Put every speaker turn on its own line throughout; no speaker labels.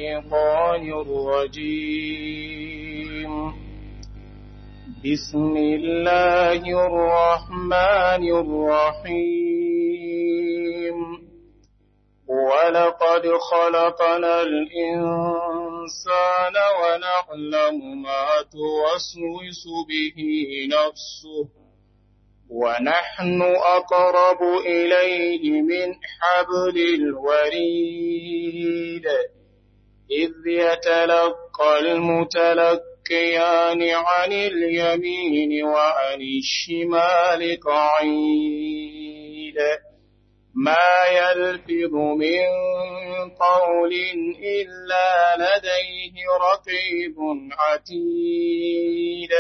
الشيطان الرجيم بسم الله الرحمن الرحيم ولقد خلقنا الإنسان ونعلم ما توسوس به نفسه ونحن أقرب إليه من حبل الوريد إذ يتلقى المتلقيان عن اليمين وعن الشمال قعيد ما يلفظ من قول إلا لديه رقيب عتيد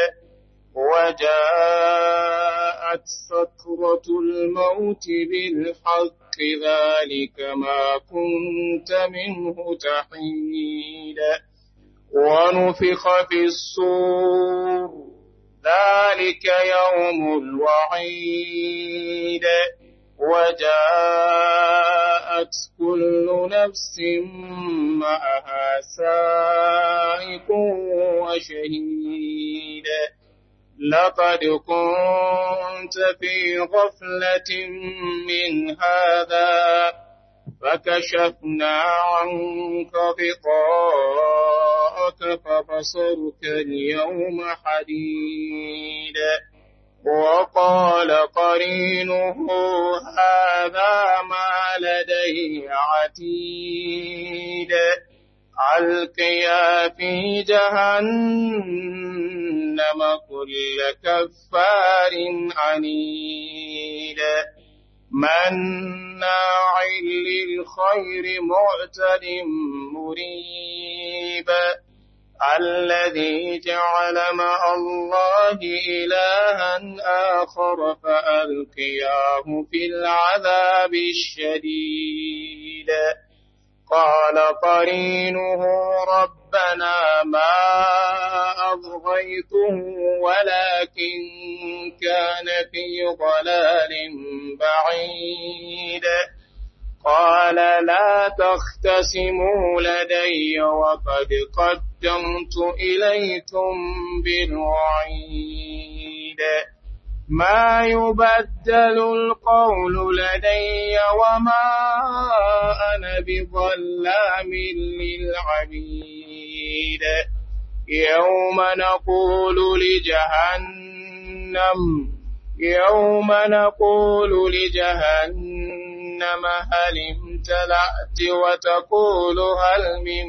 وجاءت سكرة الموت بالحق ذلك ما كنت منه تحيد ونفخ في الصور ذلك يوم الوعيد وجاءت كل نفس معها سائق وشهيد لقد كنت في غفلة من هذا فكشفنا عنك غطاءك فبصرك اليوم حديد وقال قرينه هذا ما لدي عتيد ألقيا في جهنم كل كفار عنيد مناع للخير معتد مريب الذي جعل مع الله إلها آخر فألقياه في العذاب الشديد قال قرينه ربنا ما أضغيته ولكن كان في ضلال بعيد قال لا تختصموا لدي وقد قدمت إليكم بالوعيد ما يبدل القول لدي وما أنا بظلام للعبيد يوم نقول لجهنم يوم نقول لجهنم هل امتلأت وتقول هل من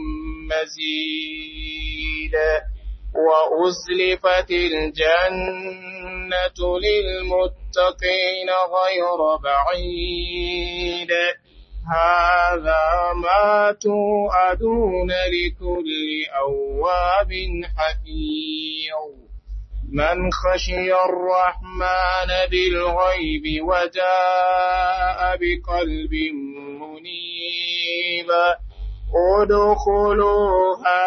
مزيد وأزلفت الجنة للمتقين غير بعيد هذا ما توعدون لكل أواب حفيظ من خشي الرحمن بالغيب وجاء بقلب منيب ادخلوها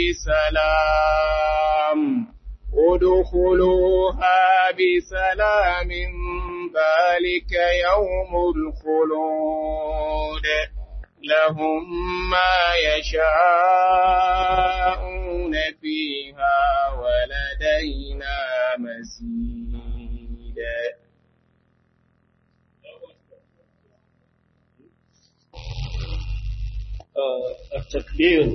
بسلام ادخلوها بسلام ذلك يوم الخلود لهم ما يشاءون فيها ولدينا مزيد
takbir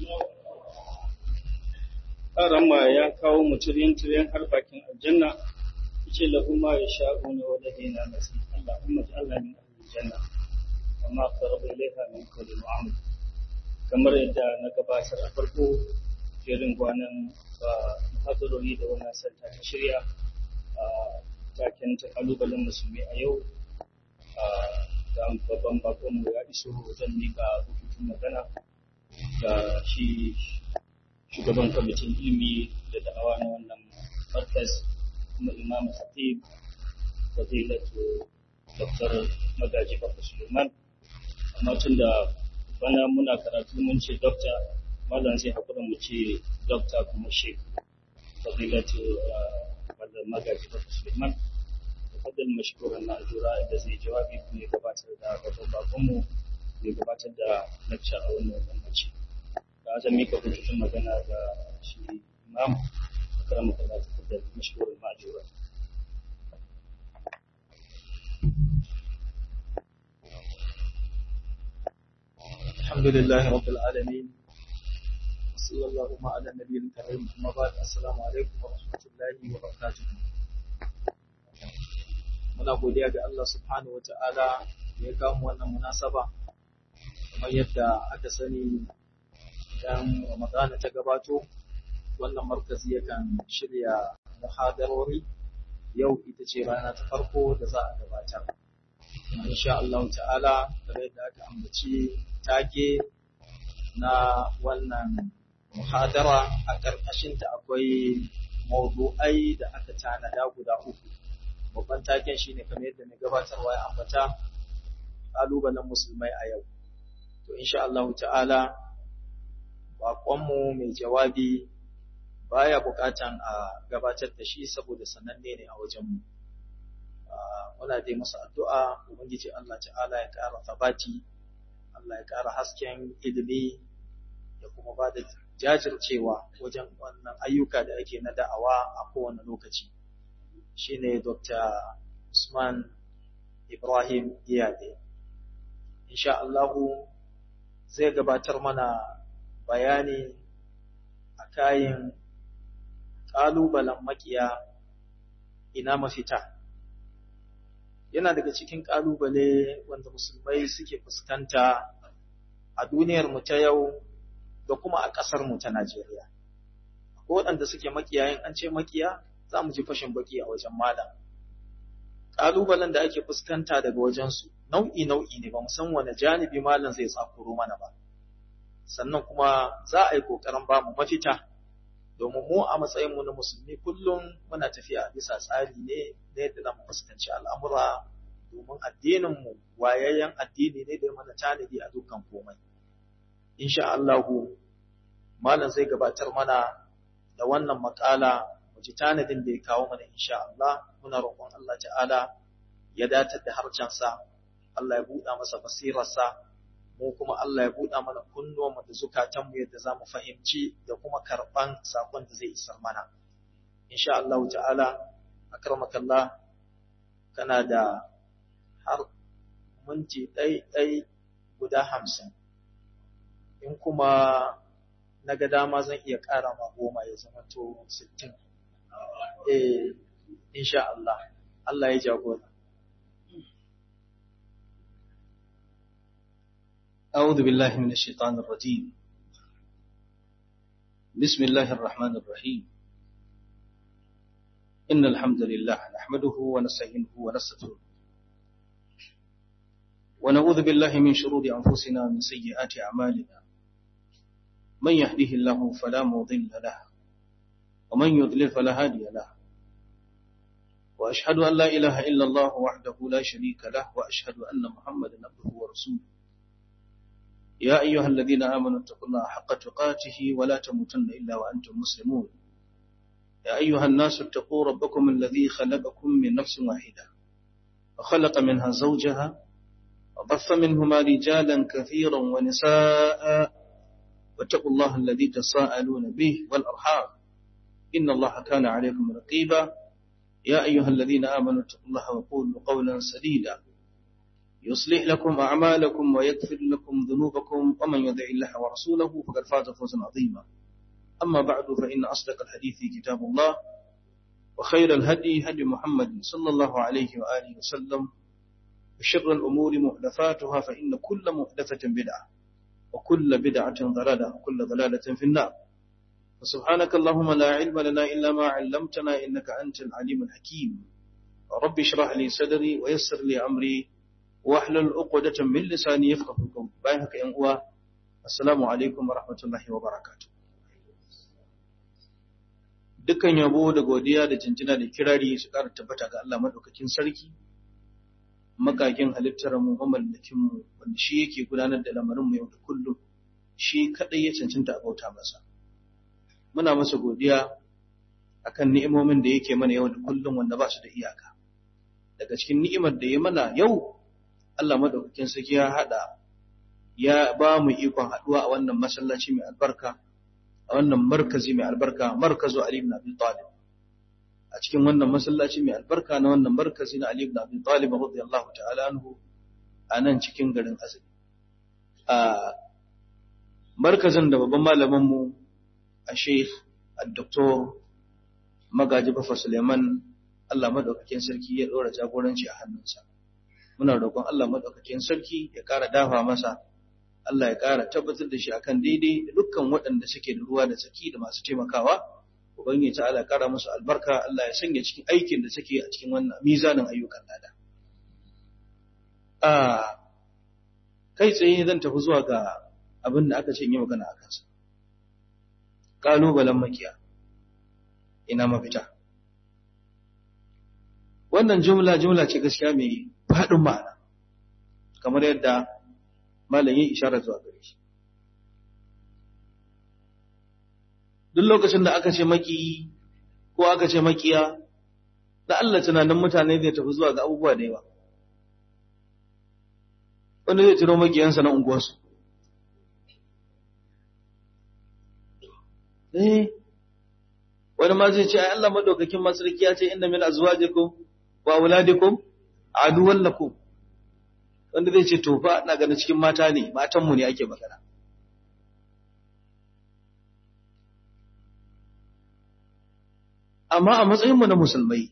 rama ya kawo mu tiryan har bakin aljanna yace lahu ma yasha'u ne wa ladina nasi Allahumma ij'alna min aljanna amma qaraba ilayha min kulli mu'amal kamar yadda na gabatar a farko jerin gwanan hadarori da wannan santa ta shirya a taken ta kalubalen musulmi a yau da babban bakonmu ya iso zan mika rubutun magana ga shi shugaban kwamitin ilimi da da'awa na wannan markaz kuma imam hatib fadilatu dr magaji babu suleiman amma tun da bana muna karatu mun ce dokta malam sai hakura mu ce dokta kuma shek fadilatu magaji babu suleiman fadil mashkuran na ajura da zai jawabi kuma ya gabatar da babban bakonmu ya gabatar da lecture a wannan lokaci zan mika hujjojin magana ga shi imam akramu kallah da mashkurin ma'ajura
الحمد لله رب العالمين صلى الله على النبي الكريم أما بعد السلام عليكم ورحمة الله وبركاته muna godiya ga Allah subhanahu wata'ala da ya kawo wannan munasaba kamar yadda aka sani idan Ramadana ta gabato wannan markazi yakan shirya muhadarori yau ita ce rana ta farko da za a gabatar insha Allah ta'ala kamar yadda aka ambaci take na wannan muhadara a ƙarƙashinta akwai maudu'ai da aka tanada guda uku babban taken shine kamar yadda na gabatarwa ya ambata ƙalubalen musulmai a yau to insha Allah ta'ala baƙonmu mai jawabi baya buƙatan a gabatar da shi saboda sananne ne a wajenmu muna dai masa addu'a ubangiji Allah ta'ala ya ƙara tabati Allah ya ƙara hasken ilimi ya kuma ba da jajircewa wajen wannan ayyuka da ake na da'awa a kowane lokaci shine Dr. Usman Ibrahim Iyade insha Allahu zai gabatar mana bayani a kayan ƙalubalen makiya ina mafita yana daga cikin ƙalubale wanda musulmai suke fuskanta a duniyar mu ta yau da kuma a ƙasar mu ta Najeriya. Ko waɗanda suke makiyayin an ce makiya za mu ji fashin baki a wajen malam. Ƙalubalen da ake fuskanta daga wajensu nau'i nau'i ne ba mu san wani janibi malam zai tsakuro mana ba. Sannan kuma za a yi ƙoƙarin ba mu mafita domin mu a matsayinmu na musulmi kullum muna tafiya bisa tsari ne na yadda za mu fuskanci al'amura domin addininmu wayayyen addini ne da mana tanadi a dukkan komai. Insha Allahu, Malam zai gabatar mana da wannan makala mu ji tanadin da ya kawo mana insha Allah, muna roƙon Allah ta'ala ya datar da harcensa, Allah ya buɗa masa basirarsa, mu kuma Allah ya buɗa mana kunnuwanmu da zukatanmu yadda za mu fahimci da kuma karɓan saƙon da zai isar mana. Insha Allah ta'ala, akramakallah kana da har minti ɗai-ɗai guda hamsin. In kuma na ga dama zan iya ƙara ma goma ya zama to sittin. Eh, insha Allah, Allah ya jagora.
أعوذ بالله من الشيطان الرجيم بسم الله الرحمن الرحيم إن الحمد لله نحمده ونستعينه ونستغفره ونعوذ بالله من شرور أنفسنا ومن سيئات أعمالنا من يهده الله فلا مضل له ومن يضلل فلا هادي له وأشهد أن لا إله إلا الله وحده لا شريك له وأشهد أن محمدا عبده ورسوله يا أيها الذين آمنوا اتقوا الله حق تقاته ولا تموتن إلا وأنتم مسلمون يا أيها الناس اتقوا ربكم الذي خلقكم من نفس واحدة وخلق منها زوجها وبث منهما رجالا كثيرا ونساء واتقوا الله الذي تساءلون به والأرحام إن الله كان عليكم رقيبا يا أيها الذين آمنوا اتقوا الله وقولوا قولا سديدا يصلح لكم أعمالكم ويغفر لكم ذنوبكم ومن يدع الله ورسوله فقد فاز فوزا عظيما أما بعد فإن أصدق الحديث كتاب الله وخير الهدي هدي محمد صلى الله عليه وآله وسلم وشر الأمور محدثاتها فإن كل محدثة بدعة وكل بدعة ضلالة وكل ضلالة في النار فسبحانك اللهم لا علم لنا إلا ما علمتنا إنك أنت العليم الحكيم رب اشرح لي صدري ويسر لي أمري واحلل عقدة من لساني يفقه قولي بايعك يا أخوة السلام عليكم ورحمة الله وبركاته dukkan yabo da godiya da jinjina da kirari su ƙara tabbata ga Allah madaukakin sarki makakin halittar mu mamallakin mu wanda shi yake gudanar da lamarin mu yau da kullum shi kadai ya cancanta a bauta masa muna masa godiya akan ni'imomin da yake mana yau da kullum wanda ba su da iyaka daga cikin ni'imar da ya mana yau Allah madaukakin sarki ya hada ya ba mu ikon haɗuwa a wannan masallaci mai albarka a wannan markazi mai albarka markazu Ali ibn Abi Talib a cikin wannan masallaci mai albarka na wannan markazi na Ali ibn Abi Talib radiyallahu ta'ala anhu a nan cikin garin Azumi a markazin da babban malamin mu a Sheikh Dr. Magaji Bafa Suleiman Allah madaukakin sarki ya ɗora jagoranci a hannunsa muna roƙon Allah madaukakin sarki ya ƙara dafa masa Allah ya ƙara tabbatar da shi akan daidai da dukkan waɗanda suke da ruwa da tsaki da masu taimakawa ubangiji ta Allah ya ƙara musu albarka Allah ya sanya cikin aikin da suke a cikin wannan mizanin ayyukan lada a kai tsaye zan tafi zuwa ga abin da aka ce yi magana a kansa ƙalubalen makiya ina mafita wannan jumla jumla ce gaskiya mai faɗin ma'ana kamar yadda malam yi isharar zuwa gare shi duk lokacin da aka ce maki ko aka ce makiya da Allah tunanin mutane zai tafi zuwa ga abubuwa da yawa wanda zai tuno makiyansa na unguwarsu eh wani ma zai ce ai Allah madaukakin masarki ya ce inna min azwajikum wa auladikum aduwwan lakum wanda zai ce to fa ina ganin cikin mata ne matan mu ne ake magana amma a matsayin mu na musulmai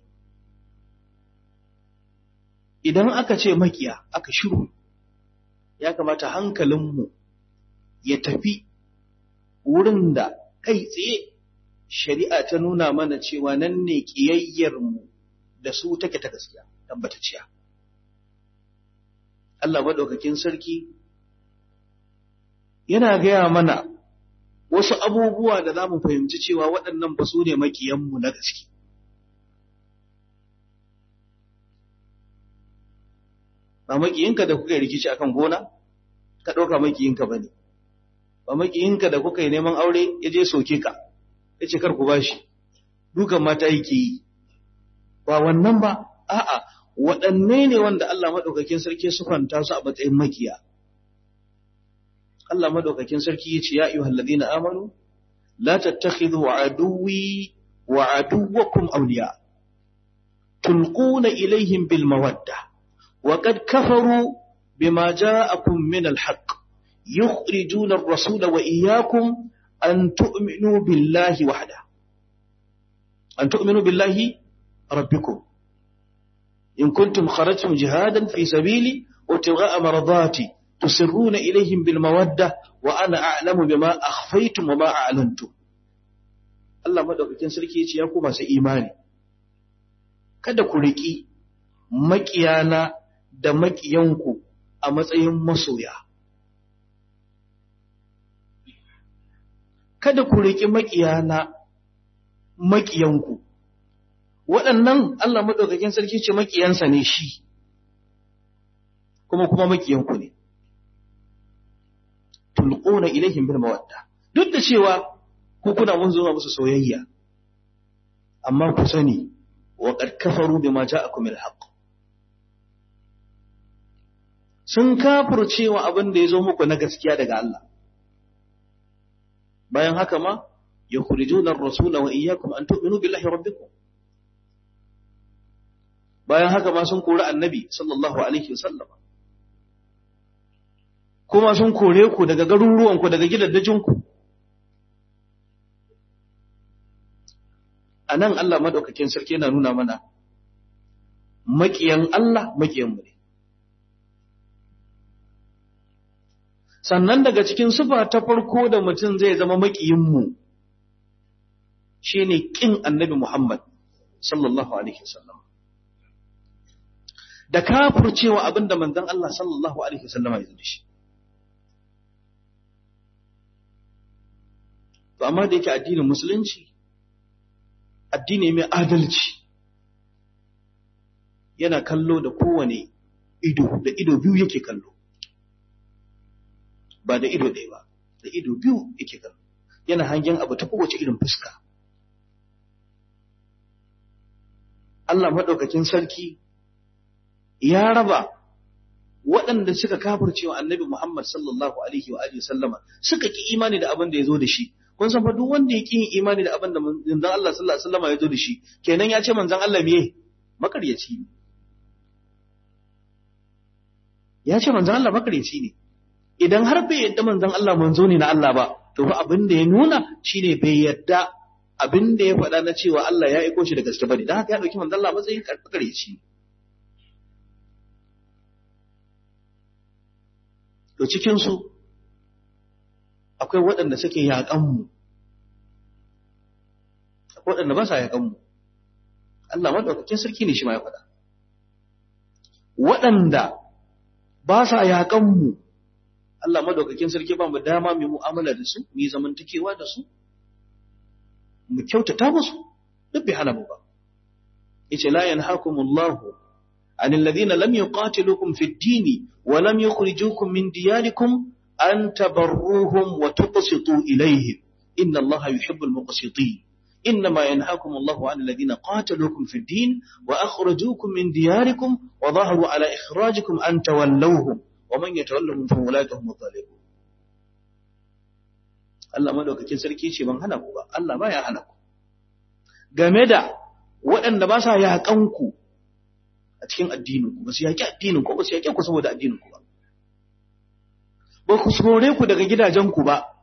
idan aka ce makiya aka shiru ya kamata hankalinmu ya tafi wurin da kai tsaye shari'a ta nuna mana cewa nan ne ƙiyayyarmu da su take ta gaskiya tabbatacciya. Allah maɗaukakin sarki yana gaya mana wasu abubuwa da za mu fahimci cewa waɗannan ba su ne makiyanmu na gaske. Ba makiyinka da kuka yi rikici akan gona, ka ɗauka makiyinka ba ne. Ba makiyinka da kuka yi neman aure ya je soke ka. ya ce kar ku ba shi dukan mata yake yi ba wannan ba a'a waɗanne ne wanda Allah maɗaukakin sarki sufanta su a matsayin makiya Allah maɗaukakin sarki ya ce ya ayyuhal ladina amanu la tattakhidhu aduwwi wa aduwwakum awliya tulquna ilayhim bil mawadda wa qad kafaru bima ja'akum min al haqq yukhrijuna ar-rasula wa iyyakum أن تؤمنوا بالله وحده أن تؤمنوا بالله ربكم إن كنتم خرجتم جهادا في سبيلي وابتغاء مرضاتي تسرون إليهم بالمودة وأنا أعلم بما أخفيتم وما أعلنتم Allah madaukakin sarki ya ce ya ku masu imani kada ku riƙi maƙiyana da maƙiyanku a matsayin masoya kada ku riƙi maƙiyana maƙiyanku waɗannan Allah maɗaukakin sarki ce maƙiyansa ne shi kuma kuma maƙiyanku ne tulquna ilaihim bil mawadda duk da cewa ku kuna mun zo musu soyayya amma ku sani wa qad kafaru bima ja'akum al haqq sun kafircewa abin da ya zo muku na gaskiya daga Allah bayan haka ma yukhrijuna ar-rasula wa iyyakum an tu'minu billahi rabbikum bayan haka ma sun kori annabi sallallahu alaihi wasallam kuma sun kore ku daga garuruwan ku daga gidaddajin ku anan Allah madaukakin sarki yana nuna mana makiyan Allah makiyan mu ne sannan daga cikin sufa ta farko da mutum zai zama maƙiyinmu shi ne ƙin annabi Muhammad sallallahu Alaihi wasallam. Da kafurcewa abin da manzon Allah sallallahu Alaihi wasallama ya da shi. To, amma da yake addinin Musulunci, addini mai adalci, yana kallo da kowane ido, da ido biyu yake kallo. ba da ido ɗaya ba da ido biyu yake kallo yana hangen abu ta kowace irin fuska Allah maɗaukakin sarki ya raba waɗanda suka kafircewa annabi Muhammad sallallahu alaihi wa alihi sallama suka ki imani da abin da ya zo da shi kun san fa duk wanda ya ki yin imani da abin da manzon Allah sallallahu alaihi wasallama ya zo da shi kenan ya ce manzon Allah me makaryaci ne ya ce manzon Allah makaryaci ne idan har bai yadda manzon Allah manzo ne na Allah ba to fa abin da ya nuna shine bai yadda abin da ya faɗa na cewa Allah ya aiko shi da gaske bane dan haka ya dauki manzon Allah matsayin makaryaci to cikin su akwai waɗanda suke yaƙan mu akwai waɗanda ba sa yaƙan mu Allah madaukakin sarki ne shi ma ya faɗa waɗanda ba sa yaƙan mu Allah madaukakin sarki ba mu dama mu mu'amala da su mu yi zamantakewa da su mu kyautata musu duk bai hana mu ba yace la yanhaakumullahu عن الذين لم يقاتلوكم في الدين ولم يخرجوكم من دياركم أن تبروهم وتقسطوا إليهم إن الله يحب المقسطين إنما ينهاكم الله عن الذين قاتلوكم في الدين وأخرجوكم من دياركم وظهروا على إخراجكم أن تولوهم ومن يتولهم فأولئك هم الظالمون Allah madaukakin sarki ce ban hana ku ba Allah ba ya hana ku game da waɗanda ba sa yaƙan ku a cikin addinin ku ba su yaƙi addinin ku ba su yaƙe ku saboda addinin ku ba ba ku sore ku daga gidajen ku ba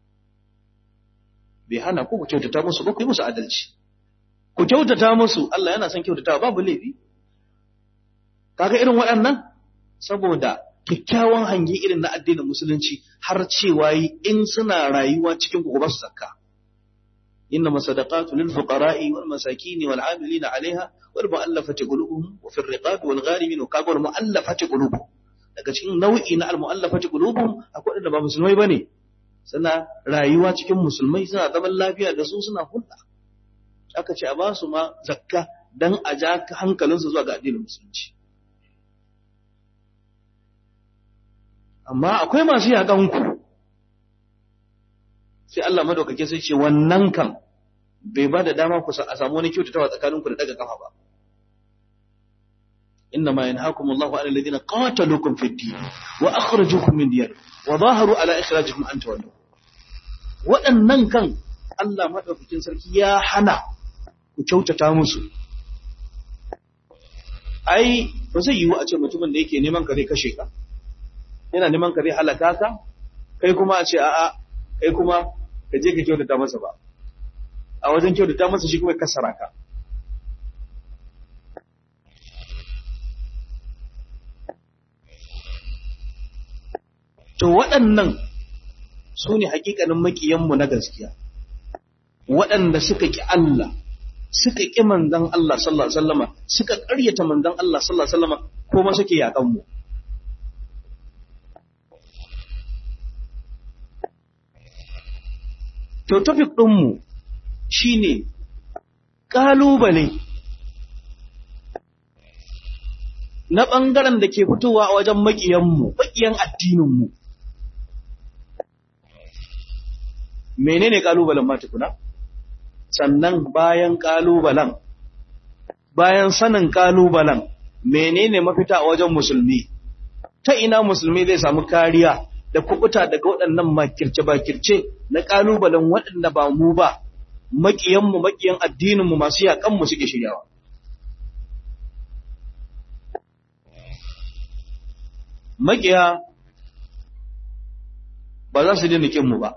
bai hana ku ku kyautata musu ba ku yi musu adalci ku kyautata musu Allah yana son kyautatawa babu laifi kaga irin waɗannan saboda kyakkyawan hangi irin na addinin musulunci har cewa yi in suna rayuwa cikin ku ba su zakka إنما الصدقات للفقراء والمساكين والعاملين عليها والمؤلفة قلوبهم وفي الرقاب والغارمين وكاغو المؤلفة قلوبهم daga cikin nau'i na al-mu'allafati qulubuhum akwai da ba musulmai bane suna rayuwa cikin musulmai suna zaman lafiya da su suna hulɗa aka ce a ba su ma zakka dan a ja hankalinsu zuwa ga addinin musulunci amma akwai masu yakan ku sai Allah madaukake sai ce wannan kan bai ba da dama ku a samu wani kyautatawa tsakaninku da daga kafa ba إنما ينهاكم الله عن الذين قاتلوكم في الدين وأخرجوكم من دياركم وظاهروا على إخراجكم أن تولوا waɗannan kan Allah maɗaukakin sarki ya hana ku kyautata musu ai ba zai yiwu a ce mutumin da yake neman ka zai kashe ka yana neman ka zai halaka ka kai kuma a ce a'a kai kuma ka je ka kyautata masa ba a wajen kyautata masa shi kuma kasara ka to waɗannan su ne hakikanin maƙiyanmu na gaskiya waɗanda suka ƙi Allah suka ƙi manzan Allah sallallahu alaihi wasallama suka ƙaryata manzan Allah sallallahu alaihi wasallama kuma suke yaƙan mu to topic ɗinmu shine ƙalubale na ɓangaren da ke fitowa a wajen maƙiyanmu maƙiyan addininmu menene kalubalen ma tukuna sannan bayan kalubalen bayan sanin kalubalen menene mafita a wajen musulmi ta ina musulmi zai samu kariya da kubuta daga waɗannan makirce-bakirce na kalubalen waɗanda ba mu ba maƙiyanmu maƙiyan addininmu masu yaƙanmu suke shiryawa maƙiya ba za su dina kinmu ba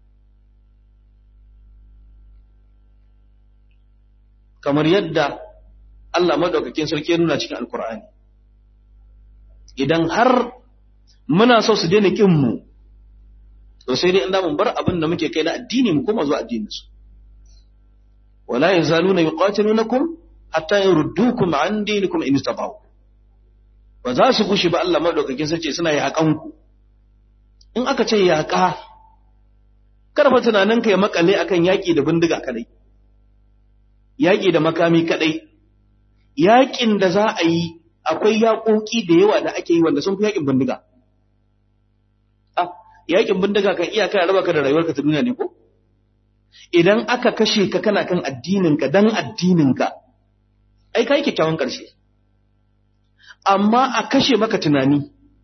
kamar yadda Allah madaukakin sarki ya nuna cikin Alkur'ani. Idan har muna so su daina kin mu, to sai dai inda mun bar abin da muke kai na addini mu koma zuwa addinin su. Wala yazaluna yuqatilunakum hatta yurdukum an dinikum in istata'u. Ba za su gushi ba Allah madaukakin sarki suna yaƙan ku. In aka ce yaƙa, karfa tunaninka ya makale akan yaƙi da bindiga kadai. yaƙi da makami kaɗai, yaƙin da za a yi akwai yaƙoƙi da yawa da ake yi wanda sun fi yaƙin bindiga. Ah, yaƙin bindiga kan iya kai raba ka da rayuwarka ta duniya ne ko? Idan aka kashe ka kana kan addininka dan addininka, ai ka yi kyakkyawan ƙarshe. Amma a kashe maka tunani,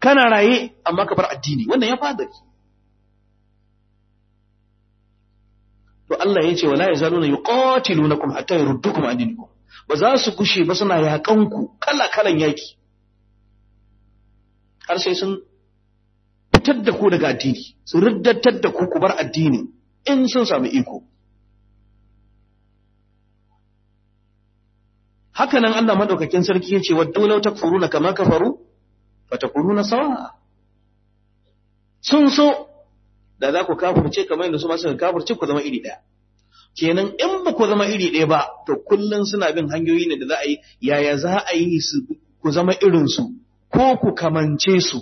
kana raye amma ka bar addini wannan ya fadari to Allah ya ce wala yazaluna yuqatilunakum hatta yurdukum an dinikum ba za su kushe ba suna yakan ku kala kalan yaki har sai sun fitar da ku daga addini su riddatar da ku ku bar addini in sun samu iko haka nan Allah madaukakin sarki yace waddu law takfuruna kama kafaru fatakununa sawa sun so da za ku kafirce kamar yadda su ma suka kafirce ku zama iri daya kenan in ba ku zama iri daya ba to kullun suna bin hanyoyi ne da za a yi yaya za a yi su ku zama irin su ko ku kamance su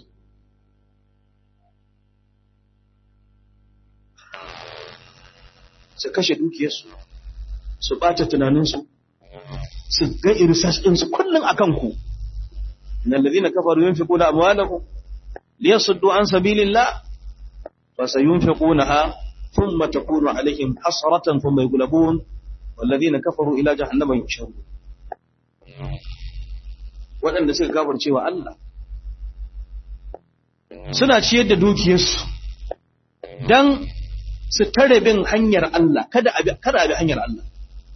su kashe dukiyarsu su ɓata tunaninsu su ga irisas ɗinsu kullum a kanku na lalzina kafaru yin fi ƙuna amwalahum liyasuddu an sabilillah fa sayunfiqunaha thumma takunu alaihim hasratan thumma yughlabun والذين كفروا إلى جهنم يحشرون waɗanda suka kafirce wa Allah suna ciyar da dukiyarsu don su tare bin hanyar Allah kada a bi hanyar Allah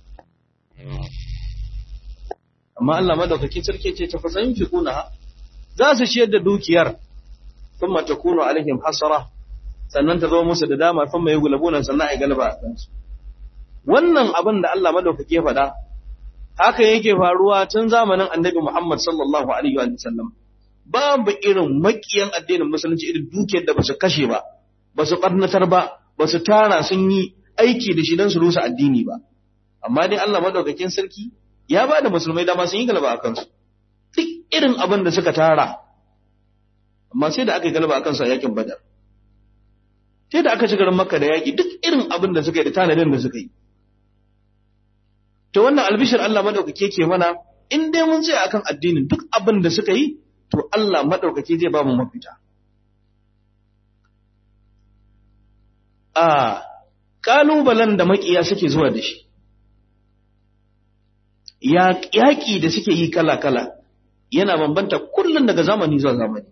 amma Allah madaukakin sarki ce ta fasayin fi kuna za su ciyar da dukiyar sun mata kuno alaihim hasara sannan ta zo musu da dama sun mai gulabunan sannan a yi galaba a kansu wannan abin da Allah madaukaki ya faɗa haka yake faruwa tun zamanin annabi Muhammad sallallahu alaihi wa sallam babu irin makiyan addinin musulunci irin dukiyar da basu kashe ba basu barnatar ba basu tara sun yi aiki da shi don su rusa addini ba amma dai Allah madaukakin sarki ya ba da musulmai dama sun yi galaba a kansu duk irin abin da suka tara amma sai da aka yi galaba a kansu a yakin badar sai da aka ci garin makka da yaki duk irin abin da suka yi da tanadin da suka yi to wannan albishir Allah madaukake ke mana in dai mun tsaya akan addinin duk abin da suka yi to Allah madaukake zai ba mu mafita a kalubalen da makiya suke zuwa da shi yaƙi da suke yi kala-kala yana bambanta kullum daga zamani zuwa zamani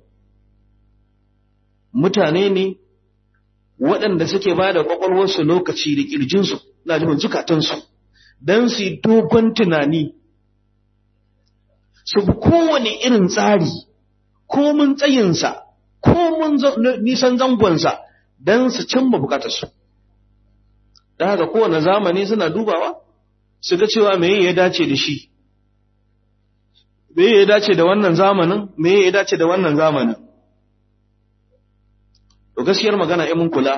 mutane ne waɗanda suke ba da ƙwaƙwalwarsu lokaci da ƙirjinsu na jin zukatansu don su yi dogon tunani su bi kowane irin tsari ko mun tsayinsa ko mun nisan zangonsa don su cimma bukatarsu da haka kowane zamani suna dubawa su ga cewa me ya dace da shi me ya dace da wannan zamanin me ya dace da wannan zamanin to gaskiyar magana in mun kula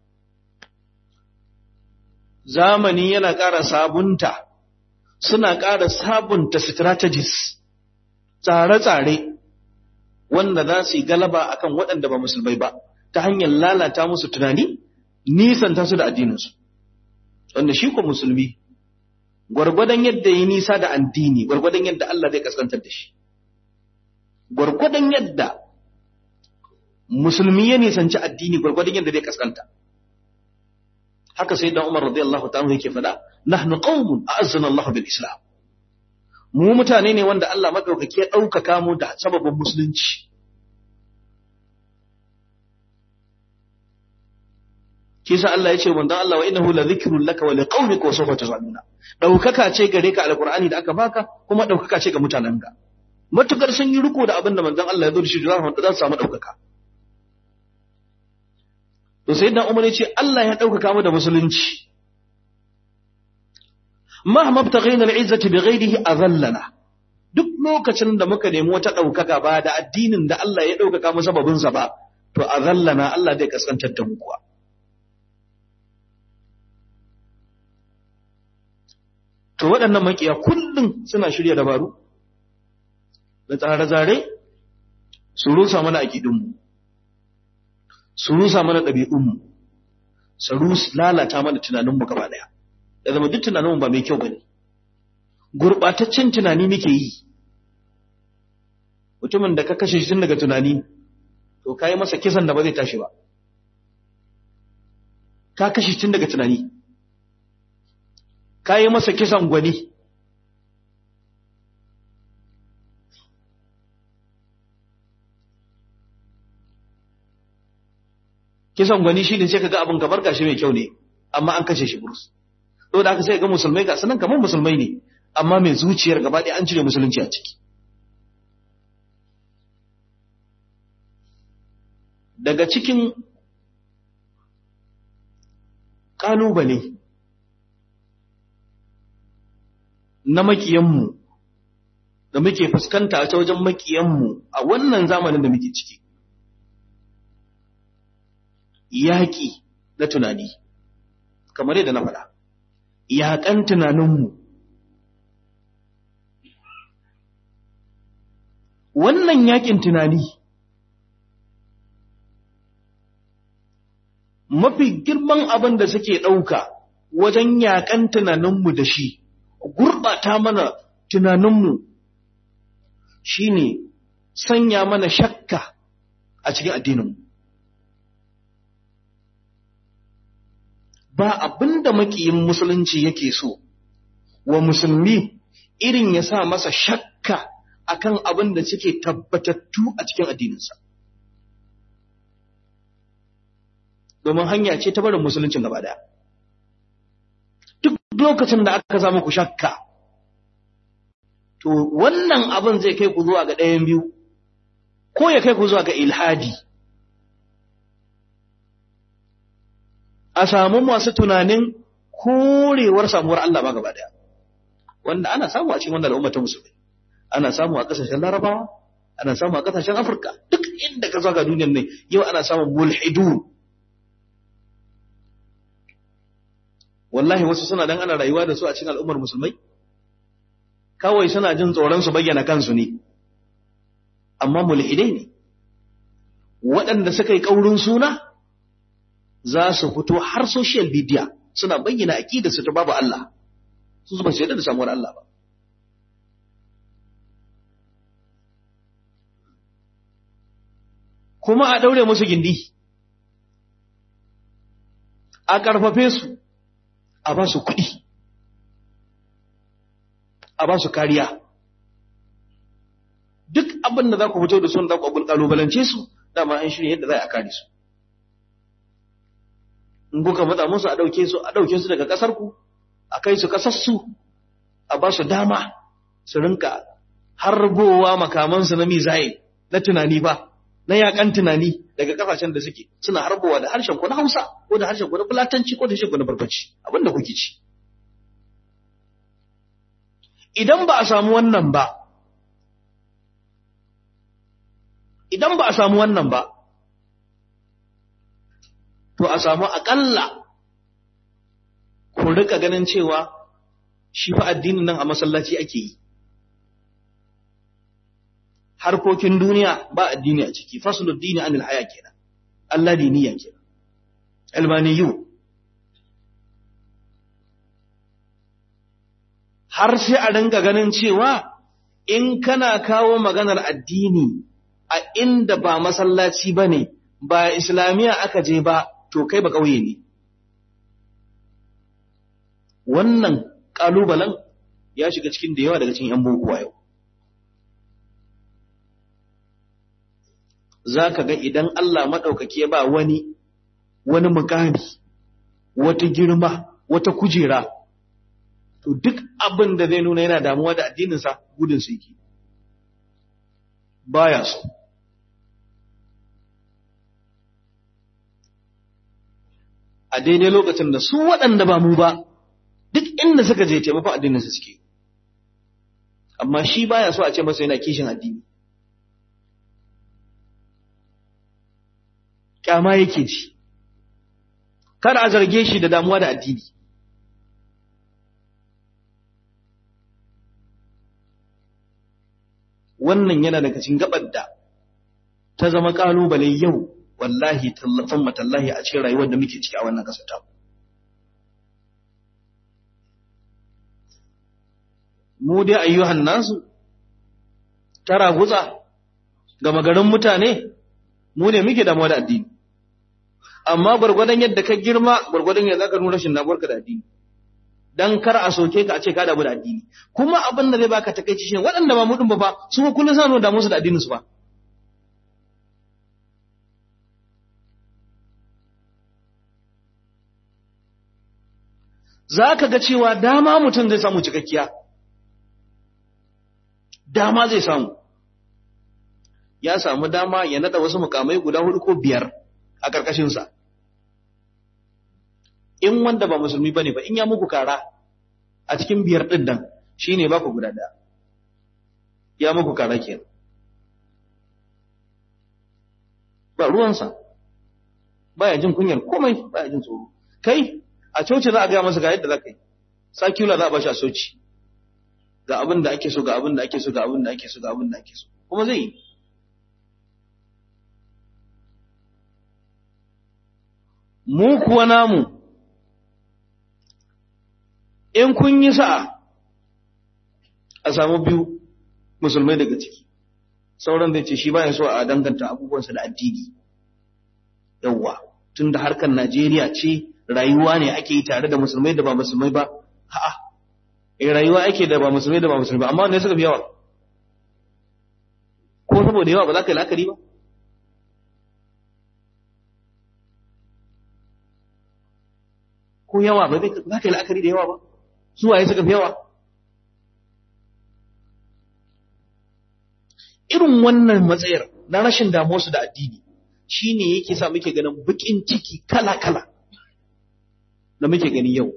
zamani yana ƙara sabunta suna ƙara sabunta strategies tsare-tsare wanda za su yi galaba akan waɗanda ba musulmai ba ta hanyar lalata musu tunani nisanta su da addininsu wanda shi ko musulmi gwargwadon yadda yi nisa da addini gwargwadon yadda Allah zai kaskantar da shi gwargwadon yadda musulmi ya nisanci addini gwargwadon yadda zai kaskanta haka sai dan Umar radiyallahu ta'ala yake faɗa nahnu qaumun a'azzana Allah bil Islam mu mutane ne wanda Allah madaukake ya ɗaukaka mu da sababin musulunci kisa Allah ya ce manzon Allah wa innahu la dhikrun laka wa liqaumika wa sawfa tuzaluna daukaka ce gare ka alqur'ani da aka baka kuma daukaka ce ga mutanenka matukar sun yi riko da abin da manzon Allah ya zo da shi za su samu daukaka to sayyidina Umar ya ce Allah ya daukaka mu da musulunci mahma btaghayna al'izzati bighayrihi azallana duk lokacin da muka nemi wata daukaka ba da addinin da Allah ya daukaka mu sababin sa ba to azallana Allah zai kaskantar da mu kuwa To waɗannan makiya kullum suna shirya dabaru da tsare-tsare su rusa mana aƙidunmu, su rusa mana ɗabi'unmu, su lalata mana tunaninmu gaba ɗaya. Da zama duk tunaninmu ba mai kyau ba ne. Gurɓataccen tunani muke yi. Mutumin da ka kashe shi tun daga tunani, to ka yi masa kisan da ba zai tashi ba. Ka kashe shi tun daga tunani. ka yi masa kisan gwani kisan gwani shine sai kaga abin kamar gashi mai kyau ne amma an kashe shi burus to da aka sai ga musulmai ga sanan kamar musulmai ne amma mai zuciyar gaba ɗaya an cire musulunci a ciki daga cikin ƙalubale na makiyanmu da muke fuskanta ta wajen makiyanmu a wannan zamanin da muke ciki yaƙi na tunani kamar yadda na faɗa yaƙan tunaninmu wannan yaƙin tunani mafi girman abin da suke ɗauka wajen yaƙan tunaninmu da shi gurɓata mana tunaninmu shi ne sanya mana shakka a cikin addininmu ba abin da maƙiyin musulunci yake so wa musulmi irin ya sa masa shakka akan abin da suke tabbatattu a cikin addininsa domin hanya ce ta barin musuluncin gaba daya duk lokacin da aka samu ku shakka to wannan abin zai kai ku zuwa ga ɗayan biyu ko ya kai ku zuwa ga ilhadi a samu masu tunanin korewar samuwar Allah ba gaba daya wanda ana samu a cikin wannan al'umma ta musulmi ana samu a kasashen larabawa ana samu a kasashen afirka duk inda ka zaga duniyar ne yau ana samun mulhidun wallahi wasu suna dan ana rayuwa da su a cikin al'ummar musulmai kawai suna jin tsoron su bayyana kansu ne amma mulhidai ne waɗanda suka yi ƙaurin suna za su fito har social media suna bayyana aƙidarsu ta babu Allah su ba su yarda da samuwar Allah ba kuma a daure musu gindi a ƙarfafe su a ba su kuɗi a ba su kariya duk abin da za ku fito da sun da ku ƙalubalance su dama an shirya yadda za a kare su in kuka matsa musu a ɗauke su a ɗauke su daga ƙasar ku a kai su ƙasar su a ba su dama su rinka harbowa makamansu na mizayin na tunani ba na yakan tunani daga kasashen da suke suna harbowa da harshen ku na Hausa ko da harshen ku na Fulatanci ko da harshen ku na Barbaci abinda kuke ci idan ba a samu wannan ba idan ba a samu wannan ba to a samu akalla ku rika ganin cewa shi fa addinin nan a masallaci ake yi harkokin duniya ba addini a ciki fasulud dini anil haya kenan Allah diniya kenan almaniyu har sai a ringa ganin cewa in kana kawo maganar addini a inda ba masallaci bane ba islamiya aka je ba to kai ba kauye ne wannan kalubalen ya shiga cikin da yawa daga cikin yan boko yau za ka ga idan Allah maɗaukaki ya ba wani wani mukami wata girma wata kujera to duk abin da zai nuna yana damuwa da addininsa gudun su yake baya so a daidai lokacin da su waɗanda ba mu ba duk inda suka je taimakon addininsa suke amma shi baya so a ce masa yana kishin addini kyama yake ji kada a zarge shi da damuwa da addini wannan yana daga cikin gabar da ta zama kalubale yau wallahi tallafan matallahi a cikin rayuwar da muke ciki a wannan kasar ta mu dai ayyuhan nasu tara gutsa ga magarin mutane mu ne muke damuwa da addini amma gwargwadon yadda ka girma gwargwadon yadda ka nuna rashin damuwarka da addini dan kar a soke ka a ce ka damu da addini kuma abin da zai baka takeici shine waɗanda ba mu din ba fa su kullun sa nuna damu su da addinin su ba za ka ga cewa dama mutum zai samu cikakkiya dama zai samu ya samu dama ya nada wasu mukamai guda hudu ko biyar a ƙarƙashinsa in wanda ba musulmi ba ne ba in ya muku kara a cikin biyar ɗin nan shi ne ba ku guda ɗaya ya muku kara kenan ba ruwansa baya jin kunyar komai baya jin tsoro kai a coci za a gaya masa ga yadda za ka yi sakula za a bashi a soci ga abin da ake so ga abin da ake so ga abin da ake so ga abin da ake so kuma zai yi mu kuwa namu in kun yi sa'a a samu biyu musulmai daga ciki sauran zai ce shi ba ya so a danganta abubuwansa da addini yawwa tun da harkar najeriya ce rayuwa ne ake yi tare da musulmai da ba musulmai ba ha'a eh rayuwa ake da ba musulmai da ba musulmai ba amma wanda suka fi yawa ko saboda yawa ba za ka yi la'akari ba ko yawa ba za ka yi la'akari da yawa ba su waye suka fi yawa irin wannan matsayar na rashin damuwarsu da addini shi ne yake sa muke ganin bukin ciki kala-kala da muke gani yau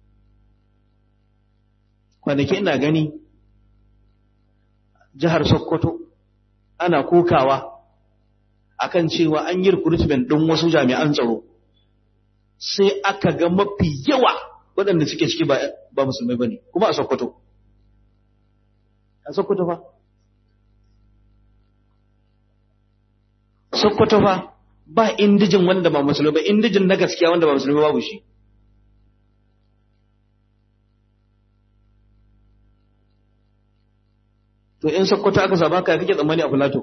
kwanaki ina gani jihar sokoto ana kokawa akan cewa an yi recruitment ɗin wasu jami'an tsaro sai aka ga mafi yawa waɗanda suke ciki ba musulmai ba ne kuma a sokoto a sokoto fa sokoto fa ba indijin wanda ba musulmi ba indijin na gaskiya wanda ba musulmi babu shi to in sokoto aka saba ka kake tsammani a filato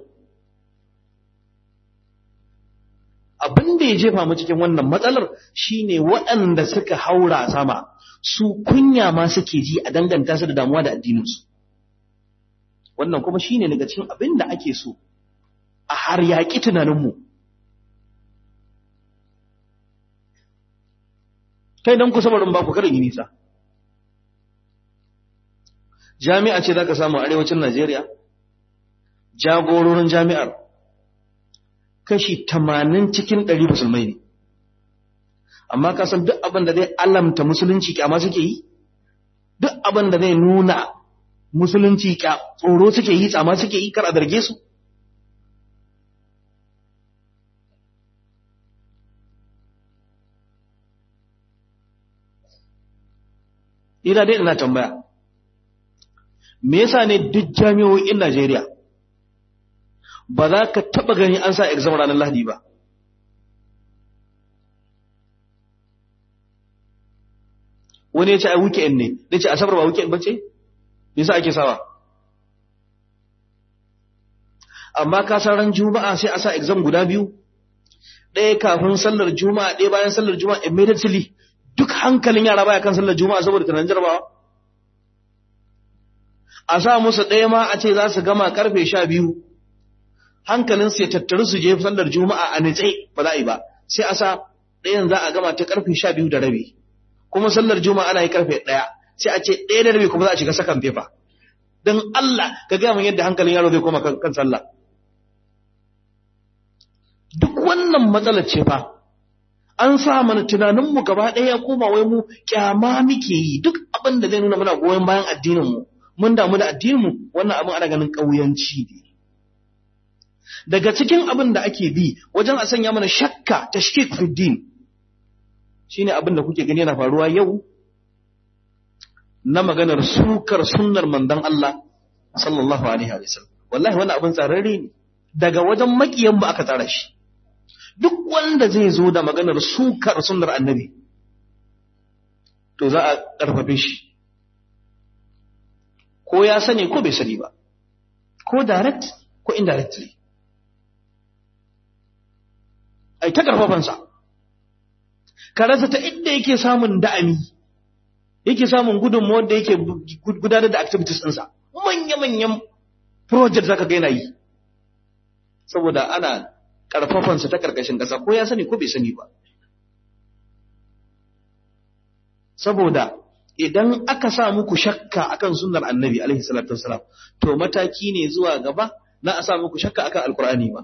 abin da ya jefa mu cikin wannan matsalar shine waɗanda suka haura sama su kunya ma suke ji a danganta su da damuwa da addininsu wannan kuma shine daga cikin abin da ake so a har yaƙi tunaninmu kai don ku sabarin ba ku karin yi nisa jami'a ce za ka samu arewacin najeriya jagororin jami'ar kashi tamanin cikin ɗari musulmai ne amma ka san duk abin da zai alamta musulunci kyama suke yi duk abin da zai nuna musulunci tsoro suke yi tsama suke yi kar a zarge su ina dai ina tambaya me yasa ne duk jami'o'in Najeriya ba za ka taba gani an sa exam ranar Lahadi ba wani ya ce a weekend ne da ce asabar ba weekend bace me yasa ake sawa amma ka san ran juma'a sai a sa exam guda biyu ɗaya kafin sallar juma'a ɗaya bayan sallar juma'a immediately duk hankalin yara baya kan sallar juma'a saboda tunanin jarabawa a sa musu ɗaya ma a ce za su gama karfe sha biyu hankalin su ya tattaru su je sallar juma'a a nitse ba za a yi ba sai a sa ɗayan za a gama ta karfe sha biyu da rabi kuma sallar juma'a ana yi karfe ɗaya sai a ce ɗaya da rabi kuma za a shiga sakan fefa don Allah ka gaya min yadda hankalin yaro zai koma kan sallah duk wannan matsalar ce fa an sa mana tunaninmu gaba ɗaya ya koma wai mu kyama muke yi duk abin da zai nuna muna goyon bayan addininmu mun damu da addininmu wannan abin ana ganin ƙauyanci ne daga cikin abin da ake bi wajen a sanya mana shakka tashkik fi din shine abin da kuke gani yana faruwa yau na maganar sukar sunnar mandan Allah sallallahu alaihi wa sallam wallahi wannan abin tsararre ne daga wajen makiyan mu aka tsara shi duk wanda zai zo da maganar sukar sunnar annabi to za a ƙarfafe shi ko ya sani ko bai sani ba ko direct ko indirectly ai ta ƙarfafansa ka rasa ta inda yake samun da'ami yake samun gudunmuwar da yake gudanar da activities ɗinsa manya-manyan project zaka ga yana yi saboda ana ƙarfafansa ta ƙarƙashin ƙasa ko ya sani ko bai sani ba saboda idan aka sa muku shakka akan sunnar annabi alaihi salatu wassalam to mataki ne zuwa gaba na a sa muku shakka akan alkur'ani ba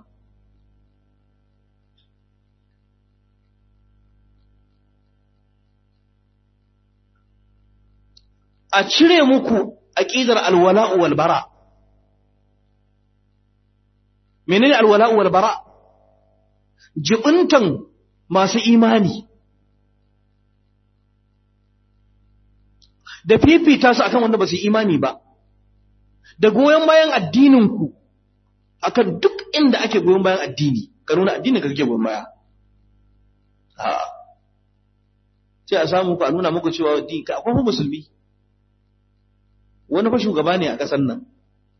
a cire muku aqidar alwala'u wal bara menene alwala'u wal bara jibuntan masu imani da fifita su akan wanda ba su yi imani ba da goyon bayan addininku akan duk inda ake goyon bayan addini ka nuna addinin ka kake goyon baya sai a samu ku a nuna muku cewa addini ka akwai musulmi wani fa shugaba ne a ƙasar nan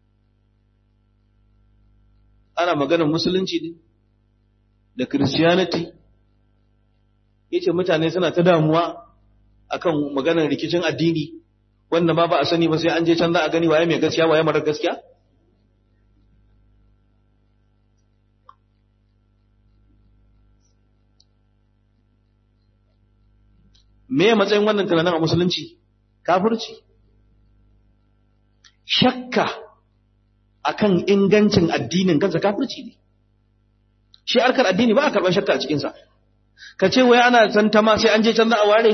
ana maganar musulunci ne da christianity yace mutane suna ta damuwa akan maganar rikicin addini wanda ma ba a sani ba sai an je can za a gani waye mai gaskiya waye marar gaskiya me matsayin wannan tunanin a musulunci kafirci shakka akan ingancin addinin kansa kafirci ne shi harkar addini ba a karɓar shakka a cikinsa ka ce wai ana tantama sai an je can za a ware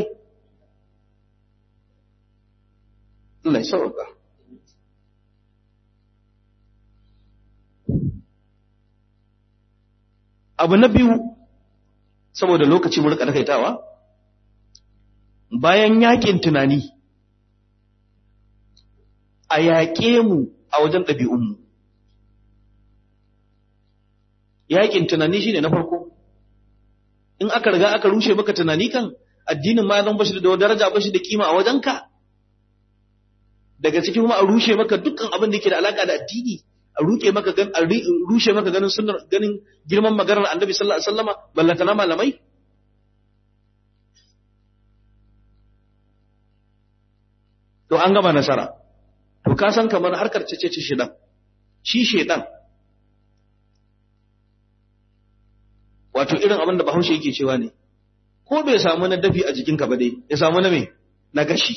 Allah ya sauka abu na biyu saboda lokaci mu rika takaitawa bayan yakin tunani a yaƙe mu a wajen ɗabi'unmu yakin tunani shine na farko in aka riga aka rushe maka tunani kan addinin ma zan bashi da daraja bashi da kima a wajenka daga ciki kuma a rushe maka dukkan abin da yake da alaka da addini a ruke maka gan a rushe maka ganin sunnar ganin girman maganar annabi sallallahu alaihi wasallama ballanta na malamai to an gama nasara to ka san kamar harkar cece ce shedan shi shedan wato irin abin da bahaushe yake cewa ne ko bai samu na dafi a jikinka ba dai ya samu na me na gashi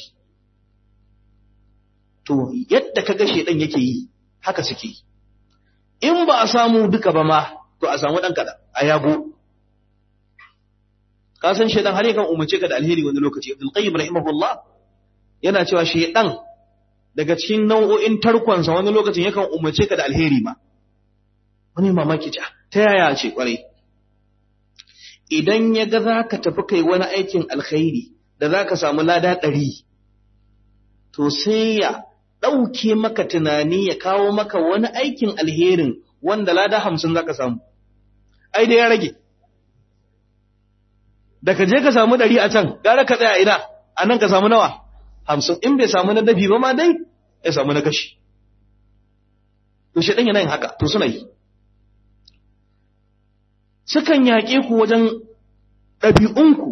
to yadda ka gashe dan yake yi haka suke yi in ba a samu duka ba ma to a samu dan kada a yago ka san shedan har yakan umarce ka da alheri wani lokaci Abdul Qayyim rahimahullah yana cewa shedan daga cikin nau'o'in tarkonsa wani lokacin yakan umarce ka da alheri ma wani mamaki ta ta yaya ce kwarai idan ya ga za ka tafi kai wani aikin alkhairi da za ka samu lada ɗari, to sai ya ɗauke maka tunani ya kawo maka wani aikin alherin wanda lada hamsin za ka samu. Ai, da ya rage. Da ka je ka samu ɗari a can, gara ka tsaya ina, a nan ka samu nawa? Hamsin, in bai samu na dafi ba ma dai, ya samu na kashi. To, shi ɗan yana yin haka, to suna yi. sukan yaƙe ku wajen ɗabi'unku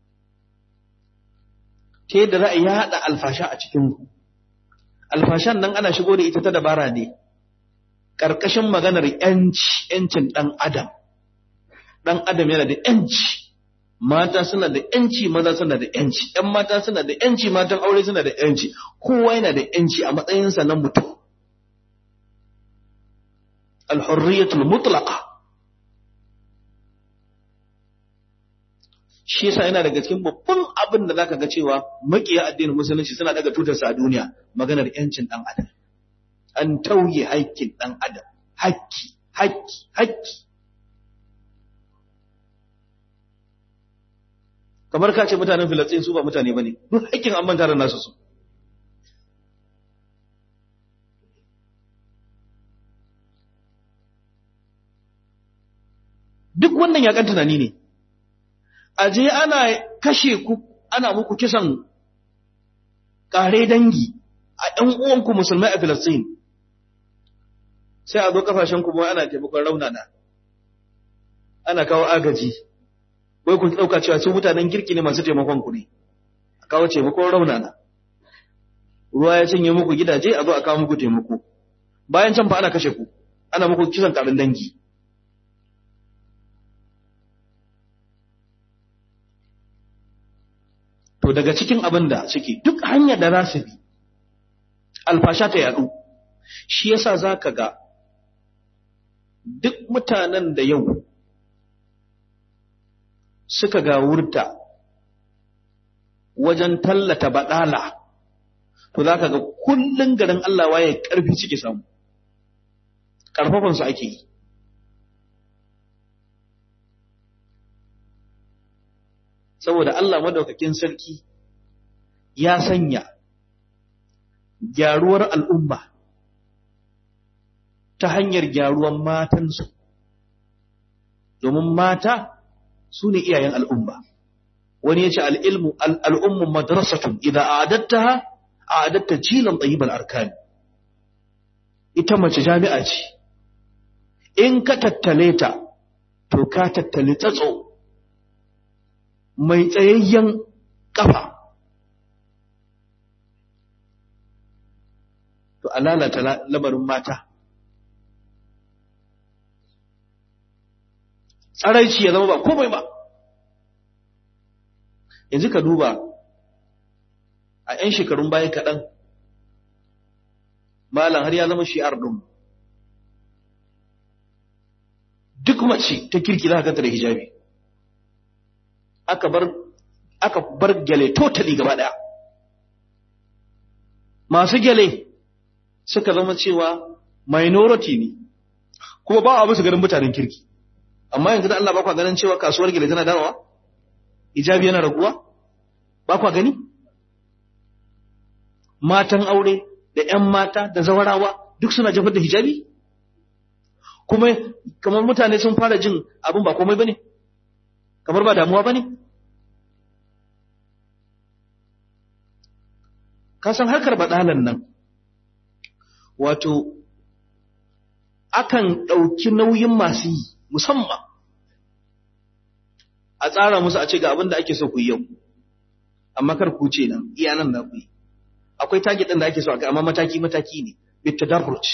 ta yadda za a yaɗa alfasha a cikinku. Alfashan nan ana shigo da ita ta dabara ne, ƙarƙashin maganar ‘yanci, ‘yancin ɗan Adam. Ɗan Adam yana da ‘yanci, mata suna da ‘yanci, maza suna da ‘yanci, ‘yan mata suna da ‘yanci, matan aure suna da ‘yanci, kowa yana da ‘yanci a matsayinsa na mutum. Al-hurriyatul mutlaqa. shi yasa yana daga cikin babban abin da zaka ga cewa makiya addinin musulunci suna daga tutarsa a duniya maganar yancin dan adam an tauye haƙƙin dan adam haƙƙi haƙƙi haƙƙi kamar ka ce mutanen filistin su ba mutane bane duk haƙƙin an manta da nasu su duk wannan yakan tunani ne aje ana kashe ku ana muku kisan kare dangi a ɗan uwanku musulmai a Filistin sai a zo kafashen ku ana taimakon raunana ana kawo agaji wai ku ɗauka cewa su mutanen kirki ne masu taimakon ku ne a kawo taimakon raunana ruwa ya cinye muku gidaje a zo a kawo muku taimako bayan can fa ana kashe ku ana muku kisan karin dangi to daga cikin abin da suke duk hanyar da za su bi alfasha ta yadu shi yasa za ka ga duk mutanen da yau suka ga wurta wajen tallata baɗala to za ka ga kullum garin Allah waye ƙarfi suke samu ƙarfafansu ake yi saboda Allah madaukakin sarki ya sanya gyaruwar al'umma ta hanyar gyaruwan matansu domin mata su ne iyayen al'umma wani ya ce al'ilmu al'ummun madrasatun idan a adatta a adatta jilan ɗayibar arkani ita mace jami'a ce in ka tattale ta to ka tattale tsatso mai tsayayyen ƙafa to a lalata lamarin mata tsaraici ya zama ba komai ba yanzu ka duba a 'yan shekarun baya kaɗan malam har ya zama shi'ar ɗin duk mace ta kirki za ka ganta da hijabi aka bar aka bar gyale totally gaba ɗaya masu gyale suka zama cewa minority ne kuma ba a musu ganin mutanen kirki amma yanzu da Allah ba kwa ganin cewa kasuwar gyale tana dawowa hijabi yana raguwa ba kwa gani matan aure da ‘yan mata da zawarawa duk suna jefar da hijabi kuma kamar mutane sun fara jin abin ba komai ba ne kamar ba damuwa ba ne kasan harkar baɗalan nan wato akan ɗauki nauyin masu yi musamman a tsara musu a ce ga abin da ake so ku yi yau amma kar ku ce nan iya nan da ku yi akwai target ɗin da ake so a amma mataki mataki ne bit tadarruj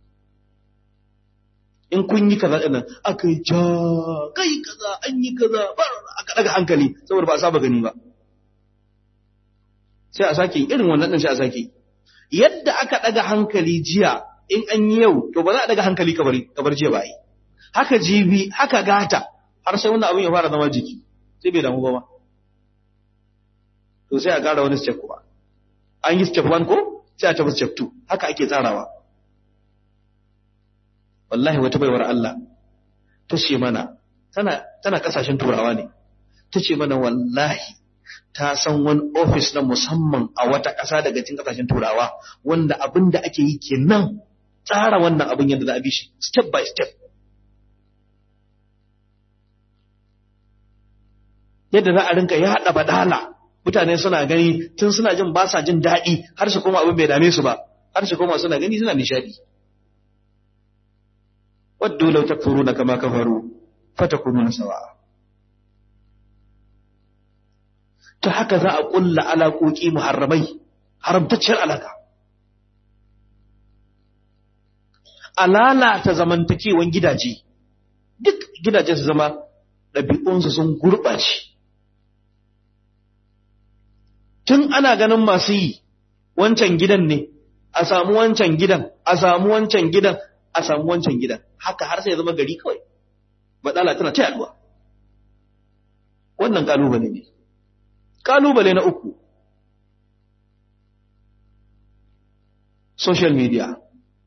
in kun yi kaza ɗin aka yi ja kai kaza an yi kaza bar aka daga hankali saboda ba a saba gani ba sai a sake irin wannan ɗin sai a sake yadda aka daga hankali jiya in an yi yau to ba za a daga hankali kabar jiya ba yi haka jibi haka gata har sai wannan abin ya fara zama jiki sai bai damu ba ma to sai a ƙara wani step kuma an yi step 1 ko sai a tafi step 2 haka ake tsarawa wallahi wata baiwar Allah ta ce mana tana tana kasashen turawa ne ta ce mana wallahi ta san wani office na musamman a wata ƙasa daga cikin kasashen turawa wanda abin da ake yi kenan tsara wannan abin yadda za a bi shi step by step yadda za a rinka yaɗa badala mutane suna gani tun suna jin ba sa jin daɗi har su koma abin bai dame su ba har su koma suna gani suna nishadi waddu law takfuruna kama kafaru fatakununa sawa'a ta haka za a kulla alaƙoƙi muharramai haramtacciyar alaka a lalata zamantakewan gidaje duk gidaje su zama ɗabi'unsu sun gurɓace tun ana ganin masu yi wancan gidan ne a samu wancan gidan a samu wancan gidan a samu wancan gidan haka har sai ya zama gari kawai baɗala tana ta yaduwa wannan kalubale ne kalubale na uku social media